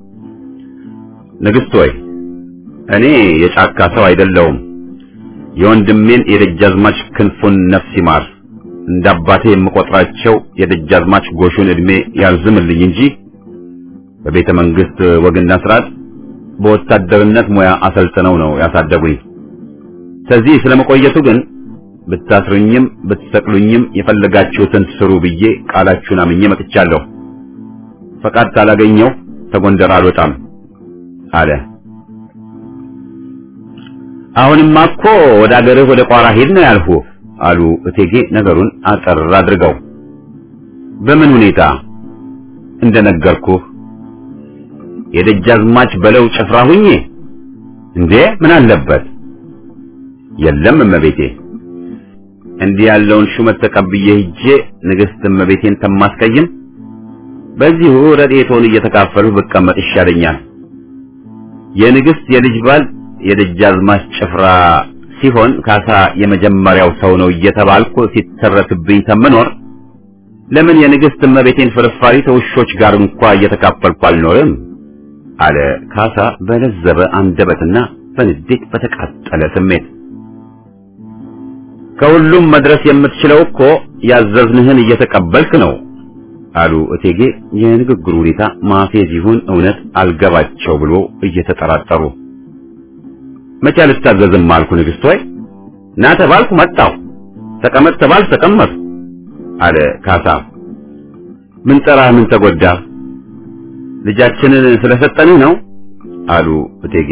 ንግሥት ሆይ እኔ የጫካ ሰው አይደለሁም። የወንድሜን የደጃዝማች ክንፉን ነፍስ ይማር እንደ አባቴ የምቆጥራቸው የደጃዝማች ጎሹን ዕድሜ ያርዝምልኝ እንጂ በቤተ መንግስት ወግና ስርዓት በወታደርነት ሙያ አሰልጥነው ነው ያሳደጉኝ። ከዚህ ስለመቆየቱ ግን ብታስሩኝም ብትሰቅሉኝም የፈለጋችሁትን ስሩ ብዬ ቃላችሁን አምኜ መጥቻለሁ። ፈቃድ ካላገኘው ተጎንደር አልወጣም አለ። አሁንማ እኮ ወደ አገርህ ወደ ቋራ ሄድ ነው ያልሁህ አሉ እቴጌ ነገሩን አጠር አድርገው። በምን ሁኔታ እንደነገርኩህ የደጃዝማች በለው ጭፍራ ሁኜ እንዴ ምን አለበት? የለም እመቤቴ፣ እንዲህ ያለውን ሹመት ተቀብዬ ሂጄ ንግሥት እመቤቴን ተማስቀይም በዚሁ ረድኤቶን እየተካፈልሁ ብቀመጥ ይሻለኛል። የንግሥት የልጅ ባል የደጃዝማች ጭፍራ ሲሆን ካሳ የመጀመሪያው ሰው ነው እየተባልኩ ሲተረትብኝ ተምኖር ለምን የንግሥት እመቤቴን ፍርፋሪ ተውሾች ጋር እንኳ እየተካፈልኩ አልኖርም? አለ ካሳ በለዘበ አንደበትና በንዴት በተቃጠለ ስሜት። ከሁሉም መድረስ የምትችለው እኮ ያዘዝንህን እየተቀበልክ ነው አሉ እቴጌ የንግግሩ ሁኔታ ማፌዝ ይሁን እውነት አልገባቸው ብሎ እየተጠራጠሩ። መቼ አልታዘዝም አልኩ ንግሥት ሆይ ና ተባልኩ መጣሁ፣ ተቀመጥ ተባልኩ ተቀመጥኩ አለ ካሳ። ምን ጠራህ? ምን ተጎዳ? ልጃችንን ስለሰጠንህ ነው አሉ እቴጌ።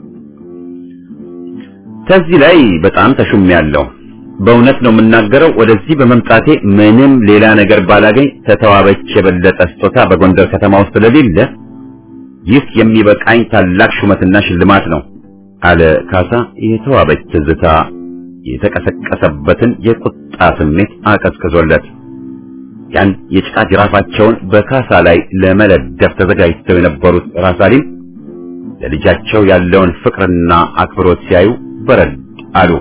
ከዚህ ላይ በጣም ተሹሜያለሁ። በእውነት ነው የምናገረው። ወደዚህ በመምጣቴ ምንም ሌላ ነገር ባላገኝ ተተዋበች የበለጠ ስጦታ በጎንደር ከተማ ውስጥ ስለሌለ ይህ የሚበቃኝ ታላቅ ሹመትና ሽልማት ነው አለ ካሳ። የተዋበች ትዝታ የተቀሰቀሰበትን የቁጣ ስሜት አቀዝቅዞለት ያን የጭቃ ጅራፋቸውን በካሳ ላይ ለመለደፍ ተዘጋጅተው የነበሩት ራሳሊም ለልጃቸው ያለውን ፍቅርና አክብሮት ሲያዩ በረድ አሉ።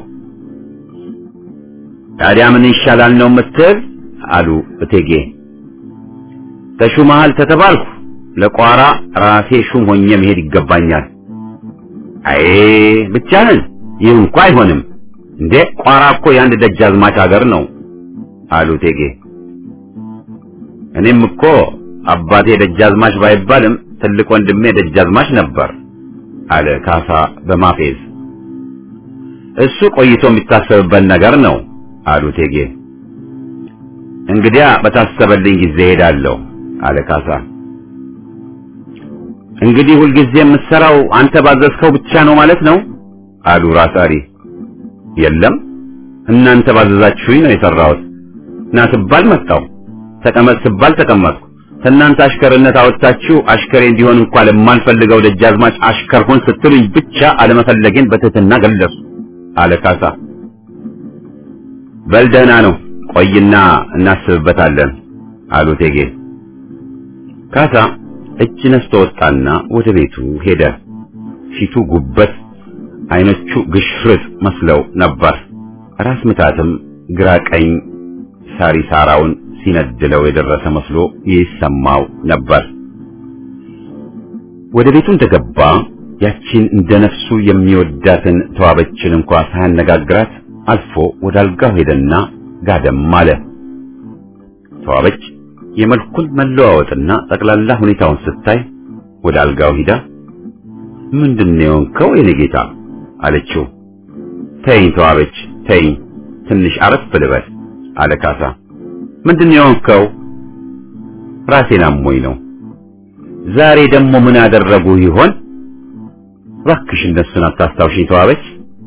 ታዲያ ምን ይሻላል ነው የምትል? አሉ እቴጌ። ተሹመሃል ተተባልኩ ለቋራ ራሴ ሹም ሆኜ መሄድ ይገባኛል። አይ ብቻህን ይህ እንኳ አይሆንም እንዴ! ቋራ እኮ የአንድ ደጃዝማች ሀገር ነው አሉ እቴጌ። እኔም እኮ አባቴ ደጃዝማች ባይባልም ትልቅ ወንድሜ ደጃዝማች ነበር አለ ካሳ በማፌዝ። እሱ ቆይቶ የሚታሰብበት ነገር ነው አሉ እቴጌ። እንግዲያ በታሰበልኝ ጊዜ ሄዳለሁ አለ ካሳ። እንግዲህ ሁልጊዜ የምትሰራው አንተ ባዘዝከው ብቻ ነው ማለት ነው አሉ ራስ አሊ። የለም እናንተ ባዘዛችሁኝ ነው የሰራሁት። ና ስባል መጣሁ፣ ተቀመጥ ስባል ተቀመጥኩ። ከእናንተ አሽከርነት አወጣችሁ አሽከሬ እንዲሆን እንኳን ለማልፈልገው ደጃዝማች አሽከር ሁን ስትሉኝ ብቻ አለመፈለጌን በትህትና ገለጹ አለ ካሳ። በል ደህና ነው ቆይና እናስብበታለን አሉ እቴጌ። ካሳ እጅ ነስቶ ወጣና ወደ ቤቱ ሄደ። ፊቱ ጉበት፣ አይኖቹ ግሽርጥ መስለው ነበር። ራስ ምታትም ግራ ቀኝ ሳሪ ሳራውን ሲነድለው የደረሰ መስሎ ይሰማው ነበር። ወደ ቤቱ እንደገባ ያቺን እንደ ነፍሱ የሚወዳትን ተዋበችን እንኳ ሳያነጋግራት አልፎ ወደ አልጋው ሄደና ጋደም አለ። ተዋበች የመልኩን መለዋወጥና ጠቅላላ ሁኔታውን ስታይ ወደ አልጋው ሂዳ ምንድነው የሆንከው የኔ ጌታ አለችው። ተይኝ ተዋበች ተይኝ፣ ትንሽ አረፍ ልበል አለ ካሳ። ምንድነው የሆንከው? ራሴን አሞኝ ነው። ዛሬ ደግሞ ምን አደረጉ ይሆን? እባክሽ እነሱን አታስታውሽኝ ተዋበች።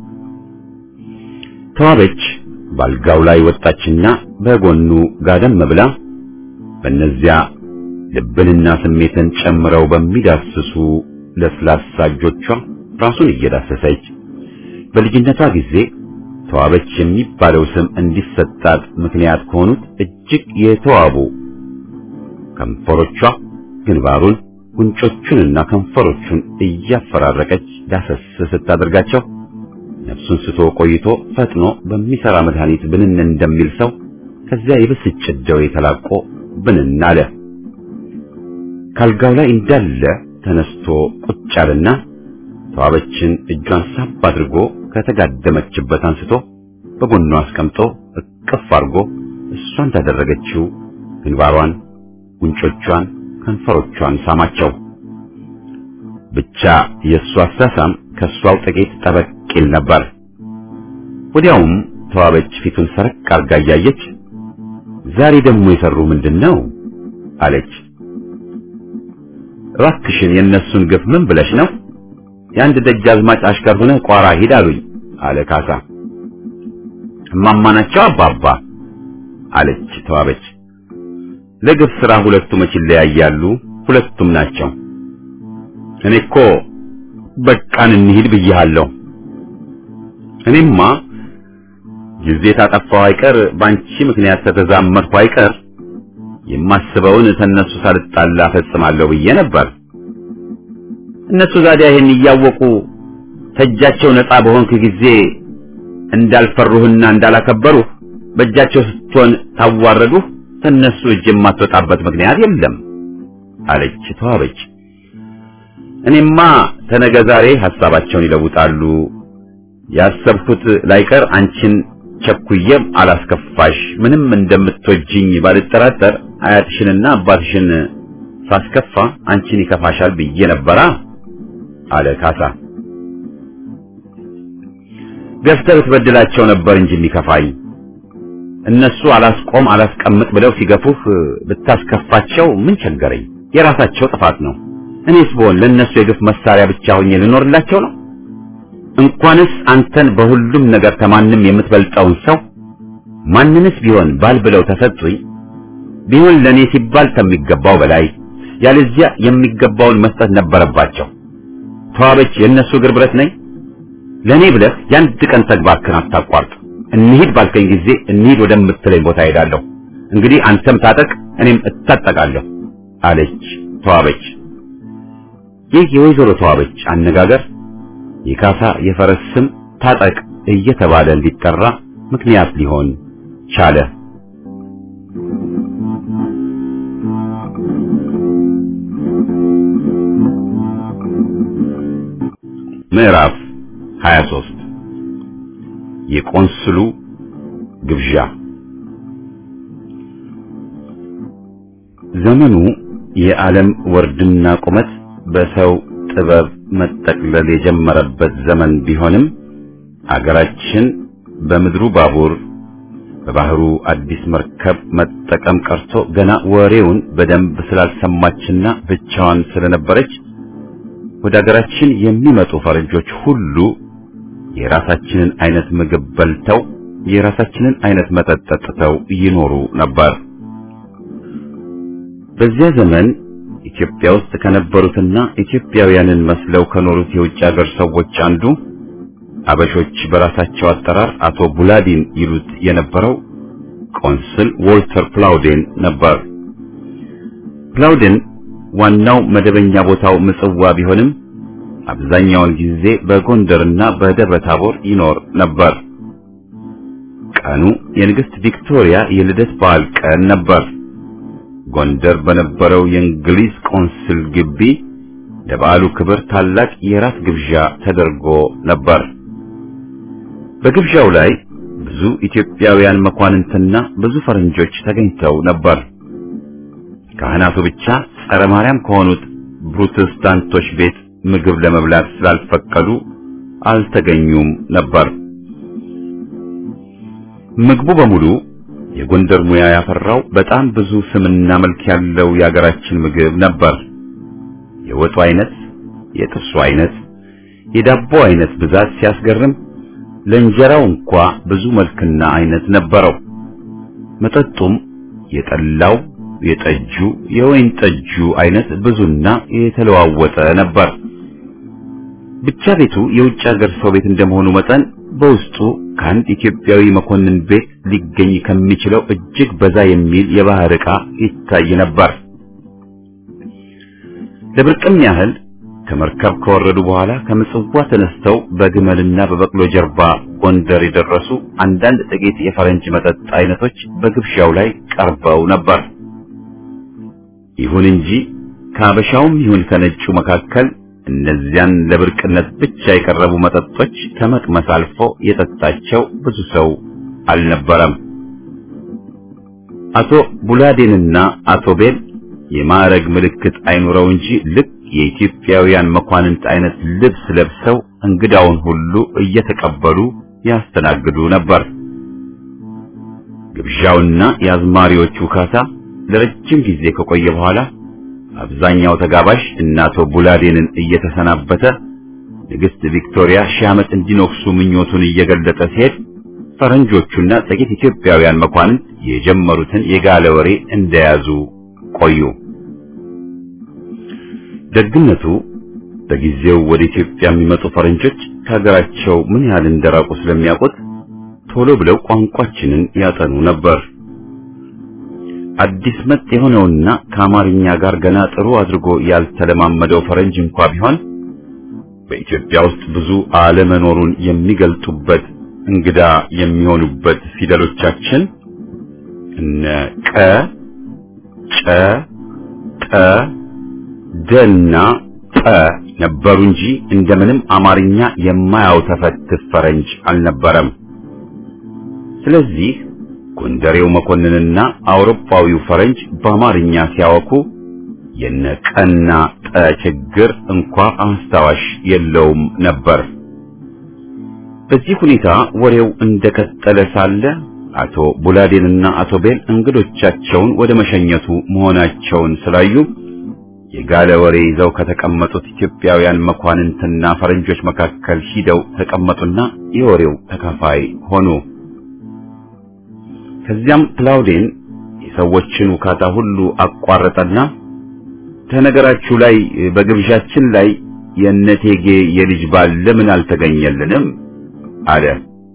ተዋበች ባልጋው ላይ ወጣችና በጎኑ ጋደም ብላ በእነዚያ ልብንና ስሜትን ጨምረው በሚዳስሱ ለስላሳ እጆቿ ራሱን እየዳሰሰች በልጅነቷ ጊዜ ተዋበች የሚባለው ስም እንዲሰጣት ምክንያት ከሆኑት እጅግ የተዋቡ ከንፈሮቿ ግንባሩን፣ ጉንጮቹንና ከንፈሮቹን እያፈራረቀች ዳሰስ ስታደርጋቸው ነፍሱን ስቶ ቆይቶ ፈጥኖ በሚሰራ መድኃኒት ብንን እንደሚል ሰው ከዚያ የብስጭት ደዌ ተላቆ ብንን አለ። ካልጋው ላይ እንዳለ ተነስቶ ቁጭ አለና ተዋበችን እጇን ሳብ አድርጎ ከተጋደመችበት አንስቶ በጎኗ አስቀምጦ እቅፍ አድርጎ እሷ እንዳደረገችው ግንባሯን፣ ጉንጮቿን፣ ከንፈሮቿን ሳማቸው። ብቻ የእሱ አሳሳም ከእሷው ጥቂት ጠበቅ ይል ነበር። ወዲያውም ተዋበች ፊቱን ሰረቅ አርጋ እያየች ዛሬ ደግሞ የሰሩ ምንድን ነው አለች። እባክሽን የእነሱን ግፍ ምን ብለሽ ነው? የአንድ ደጃዝማች አሽከር ሆነህ ቋራ ሂድ አሉኝ አለ ካሳ። እማማ ናቸው አባባ አለች ተዋበች። ለግፍ ስራ ሁለቱ መች ይለያያሉ? ሁለቱም ናቸው። እኔ እኮ በቃን እንሂድ ብዬሃለሁ። እኔማ ጊዜ ታጠፋው አይቀር ባንቺ ምክንያት ተተዛመድኩ አይቀር የማስበውን ተነሱ ሳልጣላ ፈጽማለሁ ብዬ ነበር። እነሱ ዛዲያ ይሄን እያወቁ ተጃቸው ነፃ በሆንክ ጊዜ እንዳልፈሩህና እንዳላከበሩህ በእጃቸው ስትሆን ታዋረዱህ ተነሱ እጅ የማትወጣበት ምክንያት የለም አለች ተዋበች። እኔማ ተነገ ዛሬ ሐሳባቸውን ይለውጣሉ። ያሰብኩት ላይቀር አንቺን ቸኩዬም አላስከፋሽ ምንም እንደምትወጂኝ ባልጠራጠር አያትሽንና አባትሽን ሳስከፋ አንቺን ይከፋሻል ብዬ ነበራ አለ ካሳ። ገፍተህ ብትበድላቸው ነበር እንጂ የሚከፋኝ እነሱ አላስቆም አላስቀምጥ ብለው ሲገፉህ ብታስከፋቸው ምን ቸገረኝ? የራሳቸው ጥፋት ነው። እኔስ ብሆን ለእነሱ የግፍ መሳሪያ ብቻ ሆኜ ልኖርላቸው ነው? እንኳንስ አንተን በሁሉም ነገር ከማንም የምትበልጠውን ሰው ማንንስ ቢሆን ባል ብለው ተሰጡኝ ቢሆን ለኔ ሲባል ከሚገባው በላይ ያለዚያ የሚገባውን መስጠት ነበረባቸው። ተዋበች የእነሱ እግር ብረት ነኝ። ለኔ ብለህ የአንድ ቀን ተግባርክን አታቋርጥ። እንሂድ ባልከኝ ጊዜ እንሂድ ወደምትለኝ ቦታ ሄዳለሁ። እንግዲህ አንተም ታጠቅ፣ እኔም እታጠቃለሁ አለች ተዋበች። ይህ የወይዘሮ ተዋበች አነጋገር የካሳ የፈረስ ስም ታጠቅ እየተባለ እንዲጠራ ምክንያት ሊሆን ቻለ። ምዕራፍ 23 የቆንስሉ ግብዣ። ዘመኑ የዓለም ወርድና ቁመት በሰው ጥበብ መጠቅለል የጀመረበት ዘመን ቢሆንም አገራችን በምድሩ ባቡር በባህሩ አዲስ መርከብ መጠቀም ቀርቶ ገና ወሬውን በደንብ ስላልሰማችና ብቻዋን ስለነበረች ወደ አገራችን የሚመጡ ፈረንጆች ሁሉ የራሳችንን አይነት ምግብ በልተው የራሳችንን አይነት መጠጥ ጠጥተው ይኖሩ ነበር። በዚያ ዘመን ኢትዮጵያ ውስጥ ከነበሩትና ኢትዮጵያውያንን መስለው ከኖሩት የውጭ ሀገር ሰዎች አንዱ አበሾች በራሳቸው አጠራር አቶ ቡላዲን ይሉት የነበረው ቆንስል ዎልተር ፕላውዴን ነበር። ፕላውዴን ዋናው መደበኛ ቦታው ምጽዋ ቢሆንም አብዛኛውን ጊዜ በጎንደርና በደብረ ታቦር ይኖር ነበር። ቀኑ የንግሥት ቪክቶሪያ የልደት በዓል ቀን ነበር። ጎንደር በነበረው የእንግሊዝ ቆንስል ግቢ ለበዓሉ ክብር ታላቅ የራት ግብዣ ተደርጎ ነበር። በግብዣው ላይ ብዙ ኢትዮጵያውያን መኳንንትና ብዙ ፈረንጆች ተገኝተው ነበር። ካህናቱ ብቻ ጸረ ማርያም ከሆኑት ፕሮቴስታንቶች ቤት ምግብ ለመብላት ስላልፈቀዱ አልተገኙም ነበር። ምግቡ በሙሉ የጎንደር ሙያ ያፈራው በጣም ብዙ ስምና መልክ ያለው የአገራችን ምግብ ነበር። የወጡ አይነት፣ የጥብሱ አይነት፣ የዳቦ አይነት ብዛት ሲያስገርም ለእንጀራው እንኳ ብዙ መልክና አይነት ነበረው። መጠጡም የጠላው፣ የጠጁ፣ የወይን ጠጁ አይነት ብዙና የተለዋወጠ ነበር። ብቻ ቤቱ የውጭ ሀገር ሰው ቤት እንደመሆኑ መጠን በውስጡ ከአንድ ኢትዮጵያዊ መኮንን ቤት ሊገኝ ከሚችለው እጅግ በዛ የሚል የባህር ዕቃ ይታይ ነበር። ለብርቅም ያህል ከመርከብ ከወረዱ በኋላ ከምጽዋ ተነስተው በግመልና በበቅሎ ጀርባ ጎንደር የደረሱ አንዳንድ ጥቂት የፈረንጅ መጠጥ አይነቶች በግብዣው ላይ ቀርበው ነበር። ይሁን እንጂ ከአበሻውም ይሁን ከነጩ መካከል እነዚያን ለብርቅነት ብቻ የቀረቡ መጠጦች ከመቅመስ አልፎ የጠጣቸው ብዙ ሰው አልነበረም። አቶ ቡላዴንና አቶ ቤል የማዕረግ ምልክት አይኑረው እንጂ ልክ የኢትዮጵያውያን መኳንንት አይነት ልብስ ለብሰው እንግዳውን ሁሉ እየተቀበሉ ያስተናግዱ ነበር። ግብዣውና የአዝማሪዎቹ ካሳ ለረጅም ጊዜ ከቆየ በኋላ አብዛኛው ተጋባዥ እና አቶ ቡላዴንን እየተሰናበተ ንግሥት ቪክቶሪያ ሺህ ዓመት እንዲኖክሱ ምኞቱን እየገለጠ ሲሄድ ፈረንጆቹና ጥቂት ኢትዮጵያውያን መኳንንት የጀመሩትን የጋለ ወሬ እንደያዙ ቆዩ። ደግነቱ በጊዜው ወደ ኢትዮጵያ የሚመጡ ፈረንጆች ከሀገራቸው ምን ያህል እንደራቁ ስለሚያውቁት ቶሎ ብለው ቋንቋችንን ያጠኑ ነበር። አዲስ መጥ የሆነውና ከአማርኛ ጋር ገና ጥሩ አድርጎ ያልተለማመደው ፈረንጅ እንኳ ቢሆን በኢትዮጵያ ውስጥ ብዙ አለመኖሩን የሚገልጡበት እንግዳ የሚሆኑበት ፊደሎቻችን እነ ቀ፣ ጨ፣ ጠ፣ ደና ጠ ነበሩ እንጂ እንደምንም አማርኛ የማያውተፈትፍ ፈረንጅ አልነበረም። ስለዚህ ጎንደሬው መኮንንና አውሮፓዊው ፈረንጅ በአማርኛ ሲያወኩ የነ ቀና ጠ ችግር እንኳ አስታዋሽ የለውም ነበር። በዚህ ሁኔታ ወሬው እንደቀጠለ ሳለ አቶ ቡላዴንና አቶ ቤል እንግዶቻቸውን ወደ መሸኘቱ መሆናቸውን ስላዩ የጋለ ወሬ ይዘው ከተቀመጡት ኢትዮጵያውያን መኳንንትና ፈረንጆች መካከል ሂደው ተቀመጡና የወሬው ተካፋይ ሆኑ። ከዚያም ክላውዴን የሰዎችን ውካታ ሁሉ አቋረጠና ከነገራችሁ ላይ በግብዣችን ላይ የእነቴጌ የልጅ ባል ለምን አልተገኘልንም? አለ።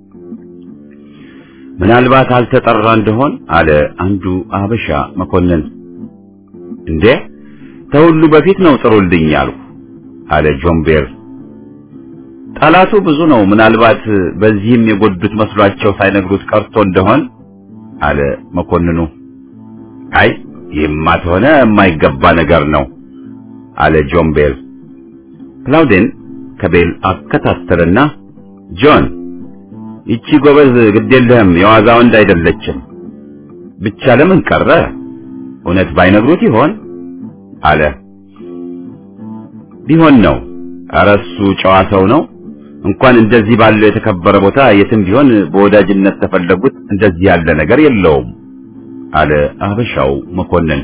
ምናልባት አልተጠራ እንደሆን አለ አንዱ አበሻ መኮንን። እንዴ ተሁሉ በፊት ነው ጥሩልኝ ያልኩ አለ ጆምቤር። ጠላቱ ብዙ ነው፣ ምናልባት በዚህም የጎዱት መስሏቸው ሳይነግሩት ቀርቶ እንደሆን አለ መኮንኑ። አይ ይህማ ተሆነ የማይገባ ነገር ነው አለ ጆን ቤል። ክላውዴን ከቤል አከታተለና ጆን፣ ይቺ ጎበዝ ግዴለህም የዋዛ ወንድ አይደለችም። ብቻ ለምን ቀረ? እውነት ባይነግሩት ይሆን አለ። ቢሆን ነው ኧረ እሱ ጨዋ ሰው ነው። እንኳን እንደዚህ ባለው የተከበረ ቦታ የትም ቢሆን በወዳጅነት ተፈለጉት እንደዚህ ያለ ነገር የለውም አለ አበሻው መኮንን።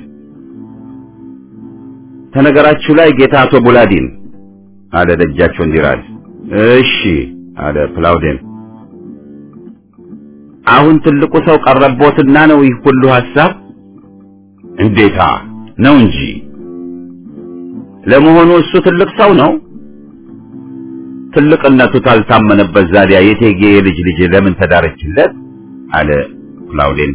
ተነገራችሁ ላይ ጌታ አቶ ቡላዲን አለ ደጃቸው እንዲራድ። እሺ አለ ፕላውዴን። አሁን ትልቁ ሰው ቀረቦትና ነው ይህ ሁሉ ሐሳብ? እንዴታ ነው እንጂ። ለመሆኑ እሱ ትልቅ ሰው ነው? ትልቅነቱ ታልታመነበት ዛዲያ የቴጌ ልጅ ልጅ ለምን ተዳረችለት? አለ ፕላውዴን።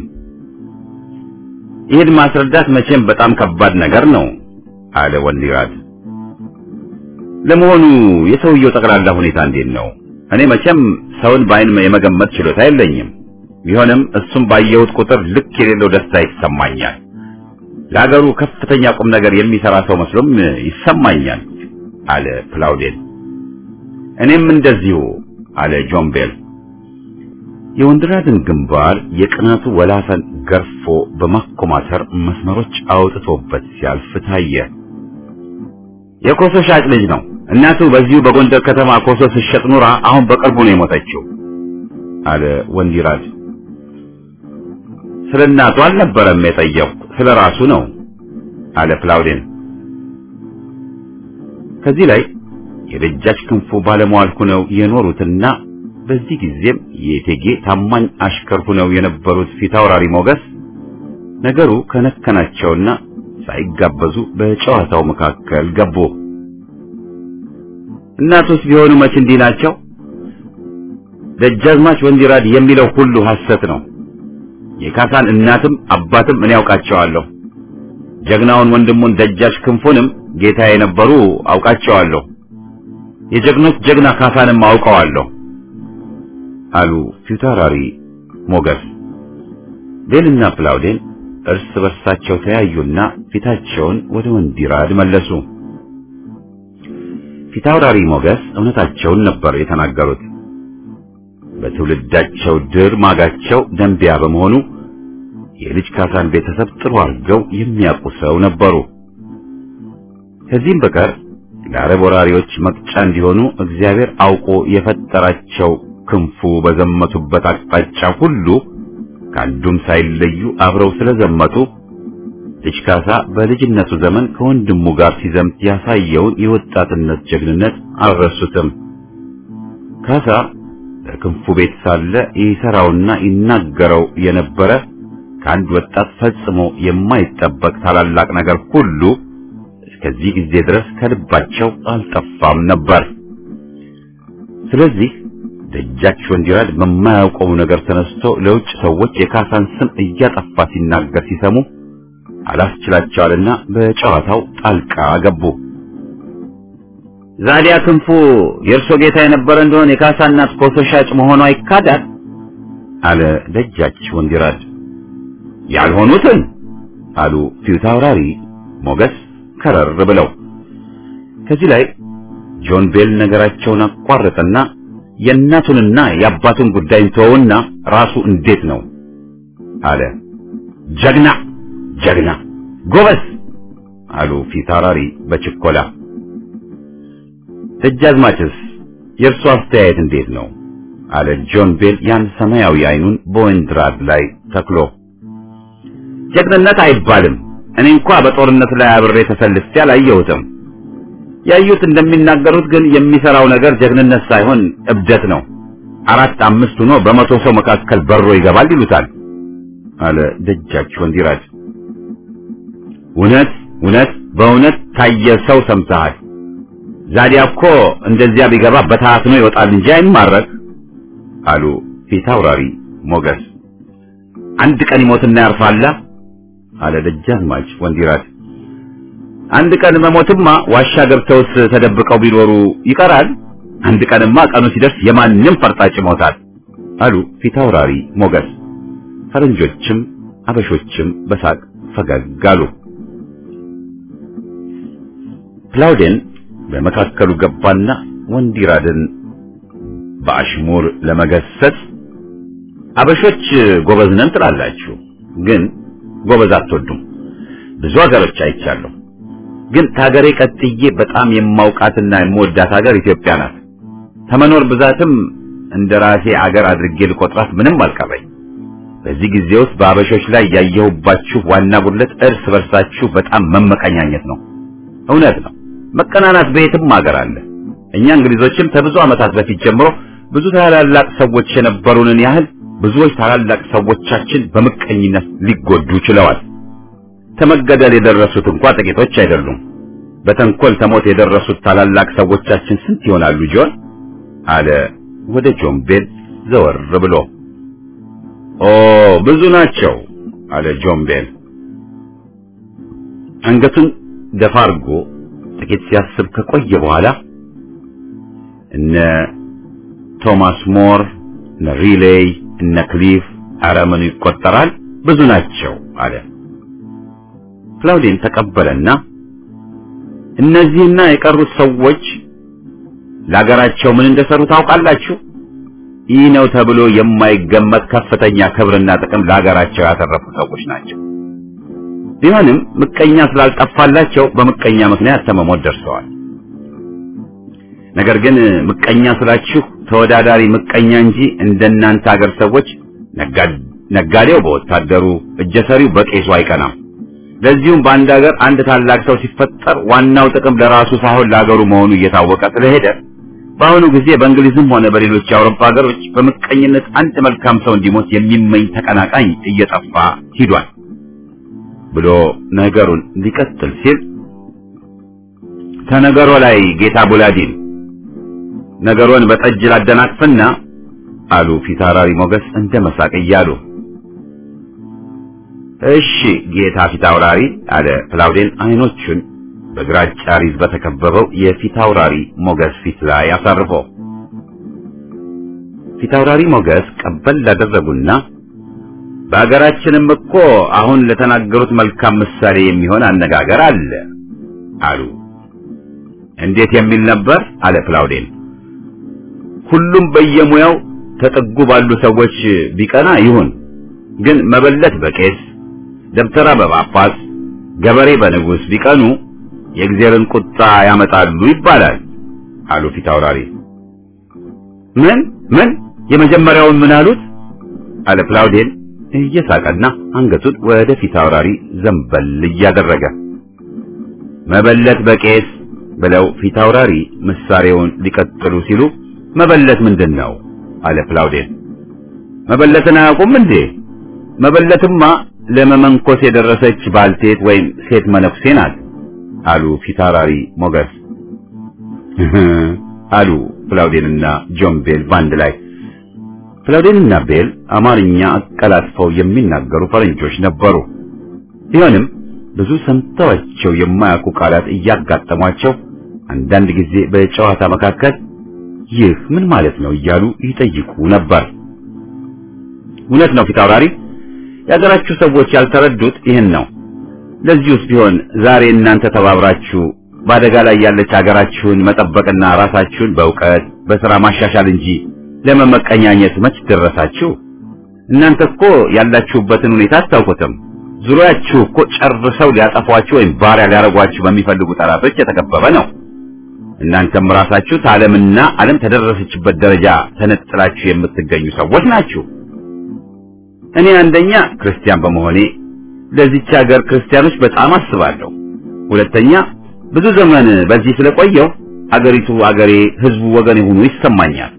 ይህን ማስረዳት መቼም በጣም ከባድ ነገር ነው አለ ወንዲራድ። ለመሆኑ የሰውየው ጠቅላላ ሁኔታ እንዴት ነው? እኔ መቼም ሰውን በአይን የመገመት ችሎታ የለኝም። ቢሆንም እሱም ባየሁት ቁጥር ልክ የሌለው ደስታ ይሰማኛል። ለሀገሩ ከፍተኛ ቁም ነገር የሚሰራ ሰው መስሎም ይሰማኛል አለ ፕላውዴን። እኔም እንደዚሁ አለ ጆን ቤል። የወንድራድን ግንባር የቅናቱ ወላፈን ገርፎ በማኮማተር መስመሮች አውጥቶበት ሲያልፍ ታየ። የኮሶ ሻጭ ልጅ ነው። እናቱ በዚሁ በጎንደር ከተማ ኮሶ ስትሸጥ ኑራ አሁን በቅርቡ ነው የሞተችው አለ ወንዲራድ። ስለ እናቱ አልነበረም የጠየቅኩ ስለ ራሱ ነው አለ ፕላውዴን። ከዚህ ላይ የደጃች ክንፉ ባለሟል ሆነው የኖሩትና በዚህ ጊዜም የእቴጌ ታማኝ አሽከር ሆነው የነበሩት ፊታውራሪ ሞገስ ነገሩ ከነከናቸውና ሳይጋበዙ በጨዋታው መካከል ገቡ። እናቱስ ቢሆኑ መች እንዲህ ናቸው? ደጃዝማች ወንዲራድ የሚለው ሁሉ ሐሰት ነው። የካሳን እናትም አባትም እኔ ያውቃቸዋለሁ። ጀግናውን ወንድሙን ደጃች ክንፉንም ጌታ የነበሩ አውቃቸዋለሁ። የጀግኖች ጀግና ካሳንም አውቀዋለሁ አሉ ፊታውራሪ ሞገስ። ቤልና ፕላውዴን እርስ በርሳቸው ተያዩና ፊታቸውን ወደ ወንዲራድ መለሱ። ፊታውራሪ ሞገስ እውነታቸውን ነበር የተናገሩት። በትውልዳቸው ድር ማጋቸው ደንቢያ በመሆኑ የልጅ ካሳን ቤተሰብ ጥሩ አድርገው የሚያውቁ ሰው ነበሩ። ከዚህም በቀር ለአረብ ወራሪዎች መቅጫ እንዲሆኑ እግዚአብሔር አውቆ የፈጠራቸው ክንፉ በዘመቱበት አቅጣጫ ሁሉ ከአንዱም ሳይለዩ አብረው ስለዘመቱ ልጅ ካሳ በልጅነቱ ዘመን ከወንድሙ ጋር ሲዘምት ያሳየውን የወጣትነት ጀግንነት አልረሱትም። ካሳ በክንፉ ቤት ሳለ ይሰራውና ይናገረው የነበረ ከአንድ ወጣት ፈጽሞ የማይጠበቅ ታላላቅ ነገር ሁሉ እስከዚህ ጊዜ ድረስ ከልባቸው አልጠፋም ነበር። ስለዚህ ደጃች ወንዲራድ በማያውቀው ነገር ተነስቶ ለውጭ ሰዎች የካሳን ስም እያጠፋ ሲናገር ሲሰሙ አላስችላቸዋልና በጨዋታው ጣልቃ ገቡ። ዛዲያ ክንፉ የእርሶ ጌታ የነበረ እንደሆነ የካሳ እናት ኮሶ ሻጭ መሆኗ ይካዳል አለ ደጃች ወንዲራድ። ያልሆኑትን አሉ ፊታውራሪ ሞገስ ከረር ብለው። ከዚህ ላይ ጆን ቤል ነገራቸውን አቋረጠና የእናቱንና የአባቱን ጉዳይ ተወውና ራሱ እንዴት ነው አለ። ጀግና ጀግና ጎበዝ አሉ ፊታውራሪ በችኮላ። ደጃዝማችስ የእርሱ አስተያየት እንዴት ነው አለ ጆን ቤል ያን ሰማያዊ አይኑን በወንድራድ ላይ ተክሎ። ጀግንነት አይባልም። እኔ እንኳ በጦርነት ላይ አብሬ ተሰልፌ አላየሁትም። ያዩት እንደሚናገሩት ግን የሚሰራው ነገር ጀግንነት ሳይሆን እብደት ነው። አራት አምስት ሆኖ በመቶ ሰው መካከል በሮ ይገባል ይሉታል አለ ደጃች ወንዲራድ። እውነት እውነት በእውነት ታየ ሰው ሰምተሃል። ዛዲያ እኮ እንደዚያ ቢገባ በታትኖ ይወጣል እንጂ አይማረክ አሉ ፊታውራሪ ሞገስ። አንድ ቀን ይሞትና ያርፋላ አለ ደጃዝማች ወንዲራድ። አንድ ቀን መሞትማ ዋሻ ገብተውስ ተደብቀው ቢኖሩ ይቀራል። አንድ ቀንማ ቀኑ ሲደርስ የማንም ፈርጣጭ ይሞታል አሉ ፊታውራሪ ሞገስ። ፈረንጆችም አበሾችም በሳቅ ፈገግ አሉ። ፕላውዴን በመካከሉ ገባና ወንዲራድን በአሽሙር ለመገሰጽ አበሾች ጎበዝ ነን ትላላችሁ፣ ግን ጎበዝ አትወዱም። ብዙ ሀገሮች አይቻለሁ። ግን ከሀገሬ ቀጥዬ በጣም የማውቃትና የምወዳት ሀገር ኢትዮጵያ ናት። ከመኖር ብዛትም እንደ ራሴ አገር አድርጌ ልቆጥራት ምንም አልቀረኝ። በዚህ ጊዜ ውስጥ በአበሾች ላይ ያየሁባችሁ ዋና ጉድለት እርስ በርሳችሁ በጣም መመቀኛኘት ነው። እውነት ነው፣ መቀናናት በየትም ሀገር አለ። እኛ እንግሊዞችም ከብዙ ዓመታት በፊት ጀምሮ ብዙ ታላላቅ ሰዎች የነበሩንን ያህል ብዙዎች ታላላቅ ሰዎቻችን በምቀኝነት ሊጎዱ ችለዋል። ተመገደል የደረሱት እንኳ ጥቂቶች አይደሉም። በተንኮል ተሞት የደረሱት ታላላቅ ሰዎቻችን ስንት ይሆናሉ ጆን? አለ ወደ ጆን ቤል ዘወር ብሎ። ኦ ብዙ ናቸው አለ ጆን ቤል። አንገቱን ደፋ አድርጎ ጥቂት ሲያስብ ከቆየ በኋላ እነ ቶማስ ሞር፣ እነ ሪሌይ፣ እነ ክሊፍ ኧረ ምኑ ይቆጠራል ብዙ ናቸው አለ። ክላውዲን ተቀበለና እነዚህና የቀሩት ሰዎች ለሀገራቸው ምን እንደሰሩ ታውቃላችሁ? ይህ ነው ተብሎ የማይገመት ከፍተኛ ክብርና ጥቅም ለሀገራቸው ያተረፉ ሰዎች ናቸው። ቢሆንም ምቀኛ ስላልጠፋላቸው በምቀኛ ምክንያት ተመሞት ደርሰዋል። ነገር ግን ምቀኛ ስላችሁ ተወዳዳሪ ምቀኛ እንጂ እንደናንተ ሀገር ሰዎች ነጋዴው በወታደሩ እጀሰሪው በቄሱ አይቀናም። ለዚሁም በአንድ ሀገር አንድ ታላቅ ሰው ሲፈጠር ዋናው ጥቅም ለራሱ ሳይሆን ለሀገሩ መሆኑ እየታወቀ ስለሄደ በአሁኑ ጊዜ በእንግሊዝም ሆነ በሌሎች የአውሮፓ ሀገሮች በምቀኝነት አንድ መልካም ሰው እንዲሞት የሚመኝ ተቀናቃኝ እየጠፋ ሂዷል ብሎ ነገሩን ሊቀጥል ሲል ተነገሮ ላይ ጌታ ቡላዲን ነገሩን በጠጅ ላደናቅፍና አሉ ፊታውራሪ ሞገስ እንደ መሳቅ እያሉ እሺ ጌታ ፊታውራሪ አለ ክላውዴን አይኖቹን በግራጫ ሪዝ በተከበበው የፊታውራሪ ሞገስ ፊት ላይ አሳርፎ ፊታውራሪ ሞገስ ቀበል ላደረጉና በሀገራችንም እኮ አሁን ለተናገሩት መልካም ምሳሌ የሚሆን አነጋገር አለ አሉ እንዴት የሚል ነበር አለ ክላውዴን ሁሉም በየሙያው ተጠጉ ባሉ ሰዎች ቢቀና ይሁን ግን መበለት በቄስ ደብተራ በጳጳስ ገበሬ በንጉሥ ቢቀኑ የእግዚአብሔርን ቁጣ ያመጣሉ ይባላል አሉ ፊት አውራሪ። ምን ምን የመጀመሪያውን ምን አሉት? አለ ክላውዴን እየሳቀና አንገቱን ወደ ፊት አውራሪ ዘንበል እያደረገ መበለት በቄስ ብለው ፊት አውራሪ ምሳሌውን ሊቀጥሉ ሲሉ መበለት ምንድን ነው? አለ ክላውዴን። መበለትን አያውቁም እንዴ? መበለትማ ለመመንኮስ የደረሰች ባልቴት ወይም ሴት መነኩሴ ናት አሉ ፊታውራሪ ሞገስ አሉ ክላውዴንና ጆን ቤል ባንድ ላይ። ክላውዴንና ቤል አማርኛ አቀላጥፈው የሚናገሩ ፈረንጆች ነበሩ። ቢሆንም ብዙ ሰምተዋቸው የማያውቁ ቃላት እያጋጠሟቸው አንዳንድ ጊዜ በጨዋታ መካከል ይህ ምን ማለት ነው እያሉ ይጠይቁ ነበር። እውነት ነው ፊታውራሪ፣ የሀገራችሁ ሰዎች ያልተረዱት ይህን ነው። ለዚሁስ ቢሆን ዛሬ እናንተ ተባብራችሁ በአደጋ ላይ ያለች ሀገራችሁን መጠበቅና ራሳችሁን በእውቀት በሥራ ማሻሻል እንጂ ለመመቀኛኘት መች ደረሳችሁ? እናንተ እኮ ያላችሁበትን ሁኔታ አታውቁትም። ዙሪያችሁ እኮ ጨርሰው ሊያጠፏችሁ ወይም ባሪያ ሊያደርጓችሁ በሚፈልጉ ጠላቶች የተከበበ ነው። እናንተም ራሳችሁ ከዓለምና ዓለም ተደረሰችበት ደረጃ ተነጥላችሁ የምትገኙ ሰዎች ናችሁ። እኔ አንደኛ ክርስቲያን በመሆኔ ለዚች ሀገር ክርስቲያኖች በጣም አስባለሁ። ሁለተኛ ብዙ ዘመን በዚህ ስለቆየው አገሪቱ አገሬ፣ ህዝቡ ወገን የሆኑ ይሰማኛል።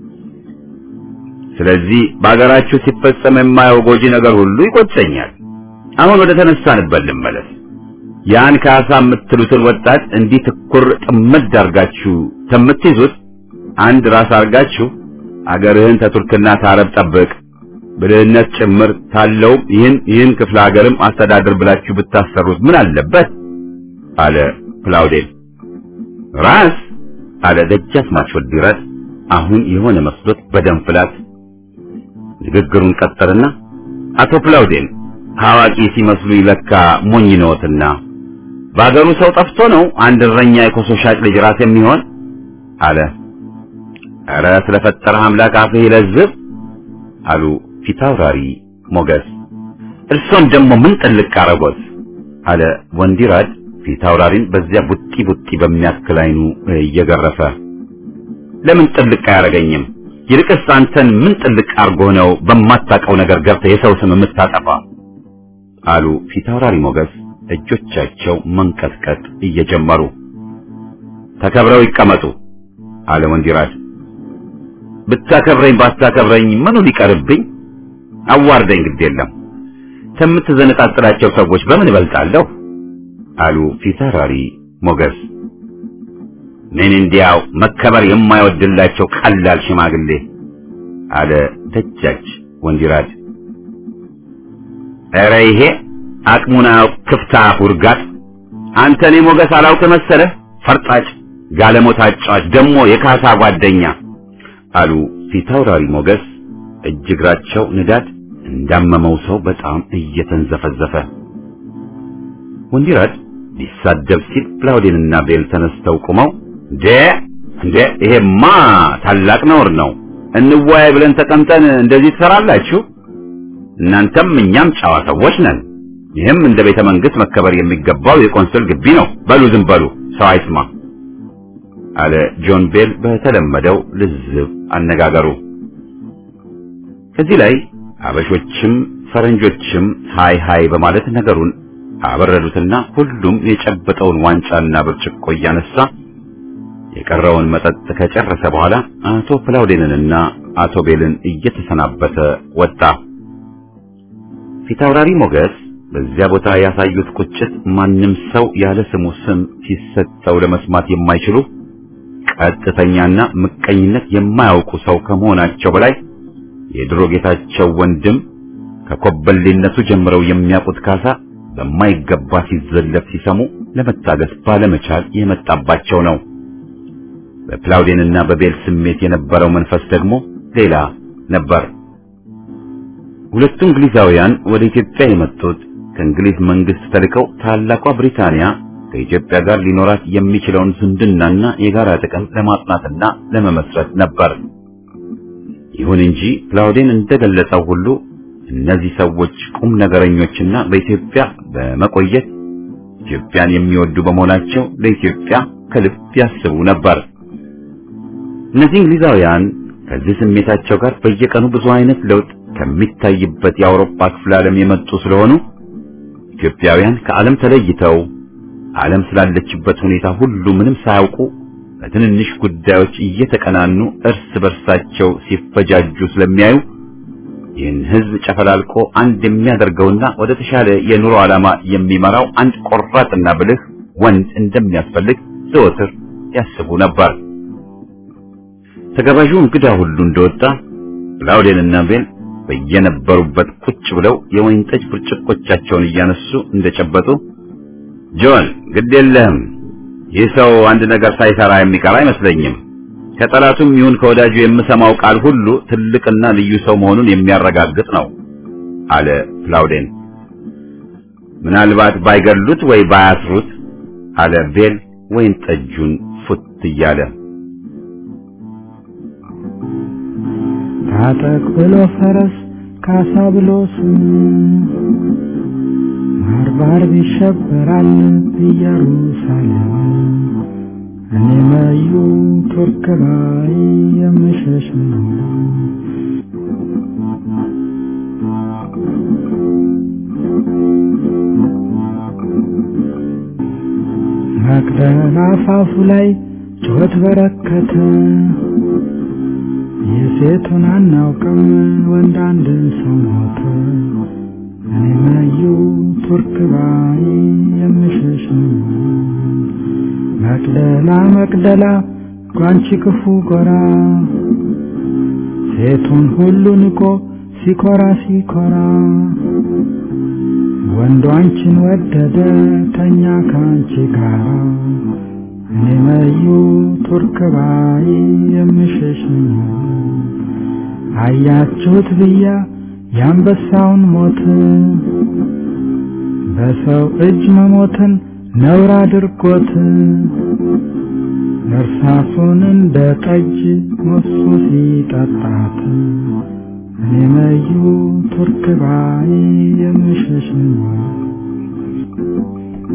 ስለዚህ በአገራችሁ ሲፈጸም የማየው ጎጂ ነገር ሁሉ ይቆጨኛል። አሁን ወደ ተነሳንበት ልመለስ። ያን ካሳ የምትሉትን ወጣት እንዲህ ትኩር ጥምድ አርጋችሁ ከምትይዙት አንድ ራስ አርጋችሁ አገርህን ተቱርክና ታረብ ጠብቅ ብልህነት ጭምር ታለው ይህን ይህን ክፍለ ሀገርም አስተዳድር ብላችሁ ብታሰሩት ምን አለበት? አለ ክላውዴን። ራስ አለ ደጃዝማች ወዲራት አሁን የሆነ መስሎት በደም ፍላት ንግግሩን ቀጠልና አቶ ክላውዴን አዋቂ ሲመስሉ ይለካ ሞኝ ነዎትና በአገሩ ሰው ጠፍቶ ነው አንድ እረኛ የኮሶ ሻጭ ልጅ ራስ የሚሆን አለ። ኧረ ስለፈጠረህ አምላክ አፍህ ይለዝብ አሉ ፊታውራሪ ሞገስ። እርሶን ደግሞ ምን ጥልቅ አረጎት? አለ ወንዲራድ ፊት አውራሪን በዚያ ቡጢ ቡጢ በሚያክል አይኑ እየገረፈ ለምን ጥልቅ አያደርገኝም? ይልቅስ አንተን ምን ጥልቅ አርጎ ነው በማታውቀው ነገር ገብተህ የሰው ስም የምታጠፋ? አሉ ፊት አውራሪ ሞገስ እጆቻቸው መንቀጥቀጥ እየጀመሩ። ተከብረው ይቀመጡ አለ ወንዲራድ። ብታከብረኝ ባታከብረኝ ምኑ ሊቀርብኝ? አዋርደኝ ግድ የለም ከምትዘነጣጥላቸው ሰዎች በምን እበልጣለሁ? አሉ ፊታውራሪ ሞገስ። ምን እንዲያው መከበር የማይወድላቸው ቀላል ሽማግሌ አለ ደጃች ወንዲራድ። ኧረ ይሄ አቅሙን አያውቅ ክፍታ ውርጋት! አንተ እኔ ሞገስ አላውቅ መሰለህ? ፈርጣጭ ጋለሞታ አጫዋች ደግሞ የካሳ ጓደኛ አሉ ፊታውራሪ ሞገስ እጅ እግራቸው ንዳድ እንዳመመው ሰው በጣም እየተንዘፈዘፈ። ወንዲራድ ሊሳደብ ሲል ፕላውዴንና ቤል ተነስተው ቆመው እንዴ እንዴ ይሄማ ታላቅ ነውር ነው። እንወያይ ብለን ተቀምጠን እንደዚህ ትሰራላችሁ? እናንተም እኛም ጨዋ ሰዎች ነን። ይህም እንደ ቤተ መንግስት መከበር የሚገባው የቆንስል ግቢ ነው። በሉ ዝም በሉ፣ ሰው አይስማ አለ ጆን ቤል በተለመደው ልዝብ አነጋገሩ። ከዚህ ላይ አበሾችም ፈረንጆችም ሃይ ሃይ በማለት ነገሩን አበረዱትና ሁሉም የጨበጠውን ዋንጫና ብርጭቆ እያነሳ የቀረውን መጠጥ ከጨረሰ በኋላ አቶ ፕላውዴንንና አቶ ቤልን እየተሰናበተ ወጣ። ፊታውራሪ ሞገስ በዚያ ቦታ ያሳዩት ቁጭት ማንም ሰው ያለ ስሙ ስም ሲሰጠው ለመስማት የማይችሉ ቀጥተኛና ምቀኝነት የማያውቁ ሰው ከመሆናቸው በላይ የድሮ ጌታቸው ወንድም ከኮበሌነቱ ጀምረው የሚያውቁት ካሳ በማይገባ ሲዘለፍ ሲሰሙ ለመታገስ ባለመቻል የመጣባቸው ነው። በፕላውዴንና በቤል ስሜት የነበረው መንፈስ ደግሞ ሌላ ነበር። ሁለቱ እንግሊዛውያን ወደ ኢትዮጵያ የመጡት ከእንግሊዝ መንግስት ተልከው ታላቋ ብሪታንያ ከኢትዮጵያ ጋር ሊኖራት የሚችለውን ዝምድናና የጋራ ጥቅም ለማጥናትና ለመመስረት ነበር። ይሁን እንጂ ፕላውዴን እንደገለጸው ሁሉ እነዚህ ሰዎች ቁም ነገረኞችና በኢትዮጵያ በመቆየት ኢትዮጵያን የሚወዱ በመሆናቸው ለኢትዮጵያ ከልብ ያስቡ ነበር። እነዚህ እንግሊዛውያን ከዚህ ስሜታቸው ጋር በየቀኑ ብዙ አይነት ለውጥ ከሚታይበት የአውሮፓ ክፍለ ዓለም የመጡ ስለሆኑ ኢትዮጵያውያን ከዓለም ተለይተው ዓለም ስላለችበት ሁኔታ ሁሉ ምንም ሳያውቁ በትንንሽ ጉዳዮች እየተቀናኑ እርስ በርሳቸው ሲፈጃጁ ስለሚያዩ ይህን ሕዝብ ጨፈላልቆ አንድ የሚያደርገውና ወደ ተሻለ የኑሮ ዓላማ የሚመራው አንድ ቆራጥና ብልህ ወንድ እንደሚያስፈልግ ዘወትር ያስቡ ነበር። ተጋባዡ እንግዳ ሁሉ እንደወጣ ፕላውዴንና ቤል በየነበሩበት ቁጭ ብለው የወይን ጠጅ ብርጭቆቻቸውን እያነሱ እንደጨበጡ ጆን ግድ የለህም፣ ይህ ሰው አንድ ነገር ሳይሰራ የሚቀር አይመስለኝም። ከጠላቱም ይሁን ከወዳጁ የምሰማው ቃል ሁሉ ትልቅና ልዩ ሰው መሆኑን የሚያረጋግጥ ነው አለ ፕላውዴን። ምናልባት ባይገሉት ወይ ባያስሩት አለ ቤል ወይን ጠጁን ፉት እያለ ታጠቅ ብሎ ፈረስ ካሳ ብሎ ስም ባርባር ይሸበራል ኢየሩሳሌም እኔ መዩ ቱርክ ላይ የምሸሽ ነው። መቅደላ አፋፉ ላይ ጩኸት በረከተ የሴቱን አናውቅም ወንድ አንድ ሰው ሞተ። እኔ መዩ ቱርክ ባይ የምሸሽ ነው። መቅደላ መቅደላ ጓንቺ ክፉ ጎራ ሴቱን ሁሉ ንቆ ሲኮራ ሲኮራ ወንዱ አንቺን ወደደ ተኛ ካንቺ ጋራ እኔ መዩ ቱርክ ባይ የምሸሽ ነው። አያችሁት ብያ የአንበሳውን ሞት በሰው እጅ መሞትን ነውር አድርጎት እርሳሱን እንደ ጠጅ ሞሱ ሲጠጣት እኔ መዩ ቱርክ ባይ የምሸሽ ነው።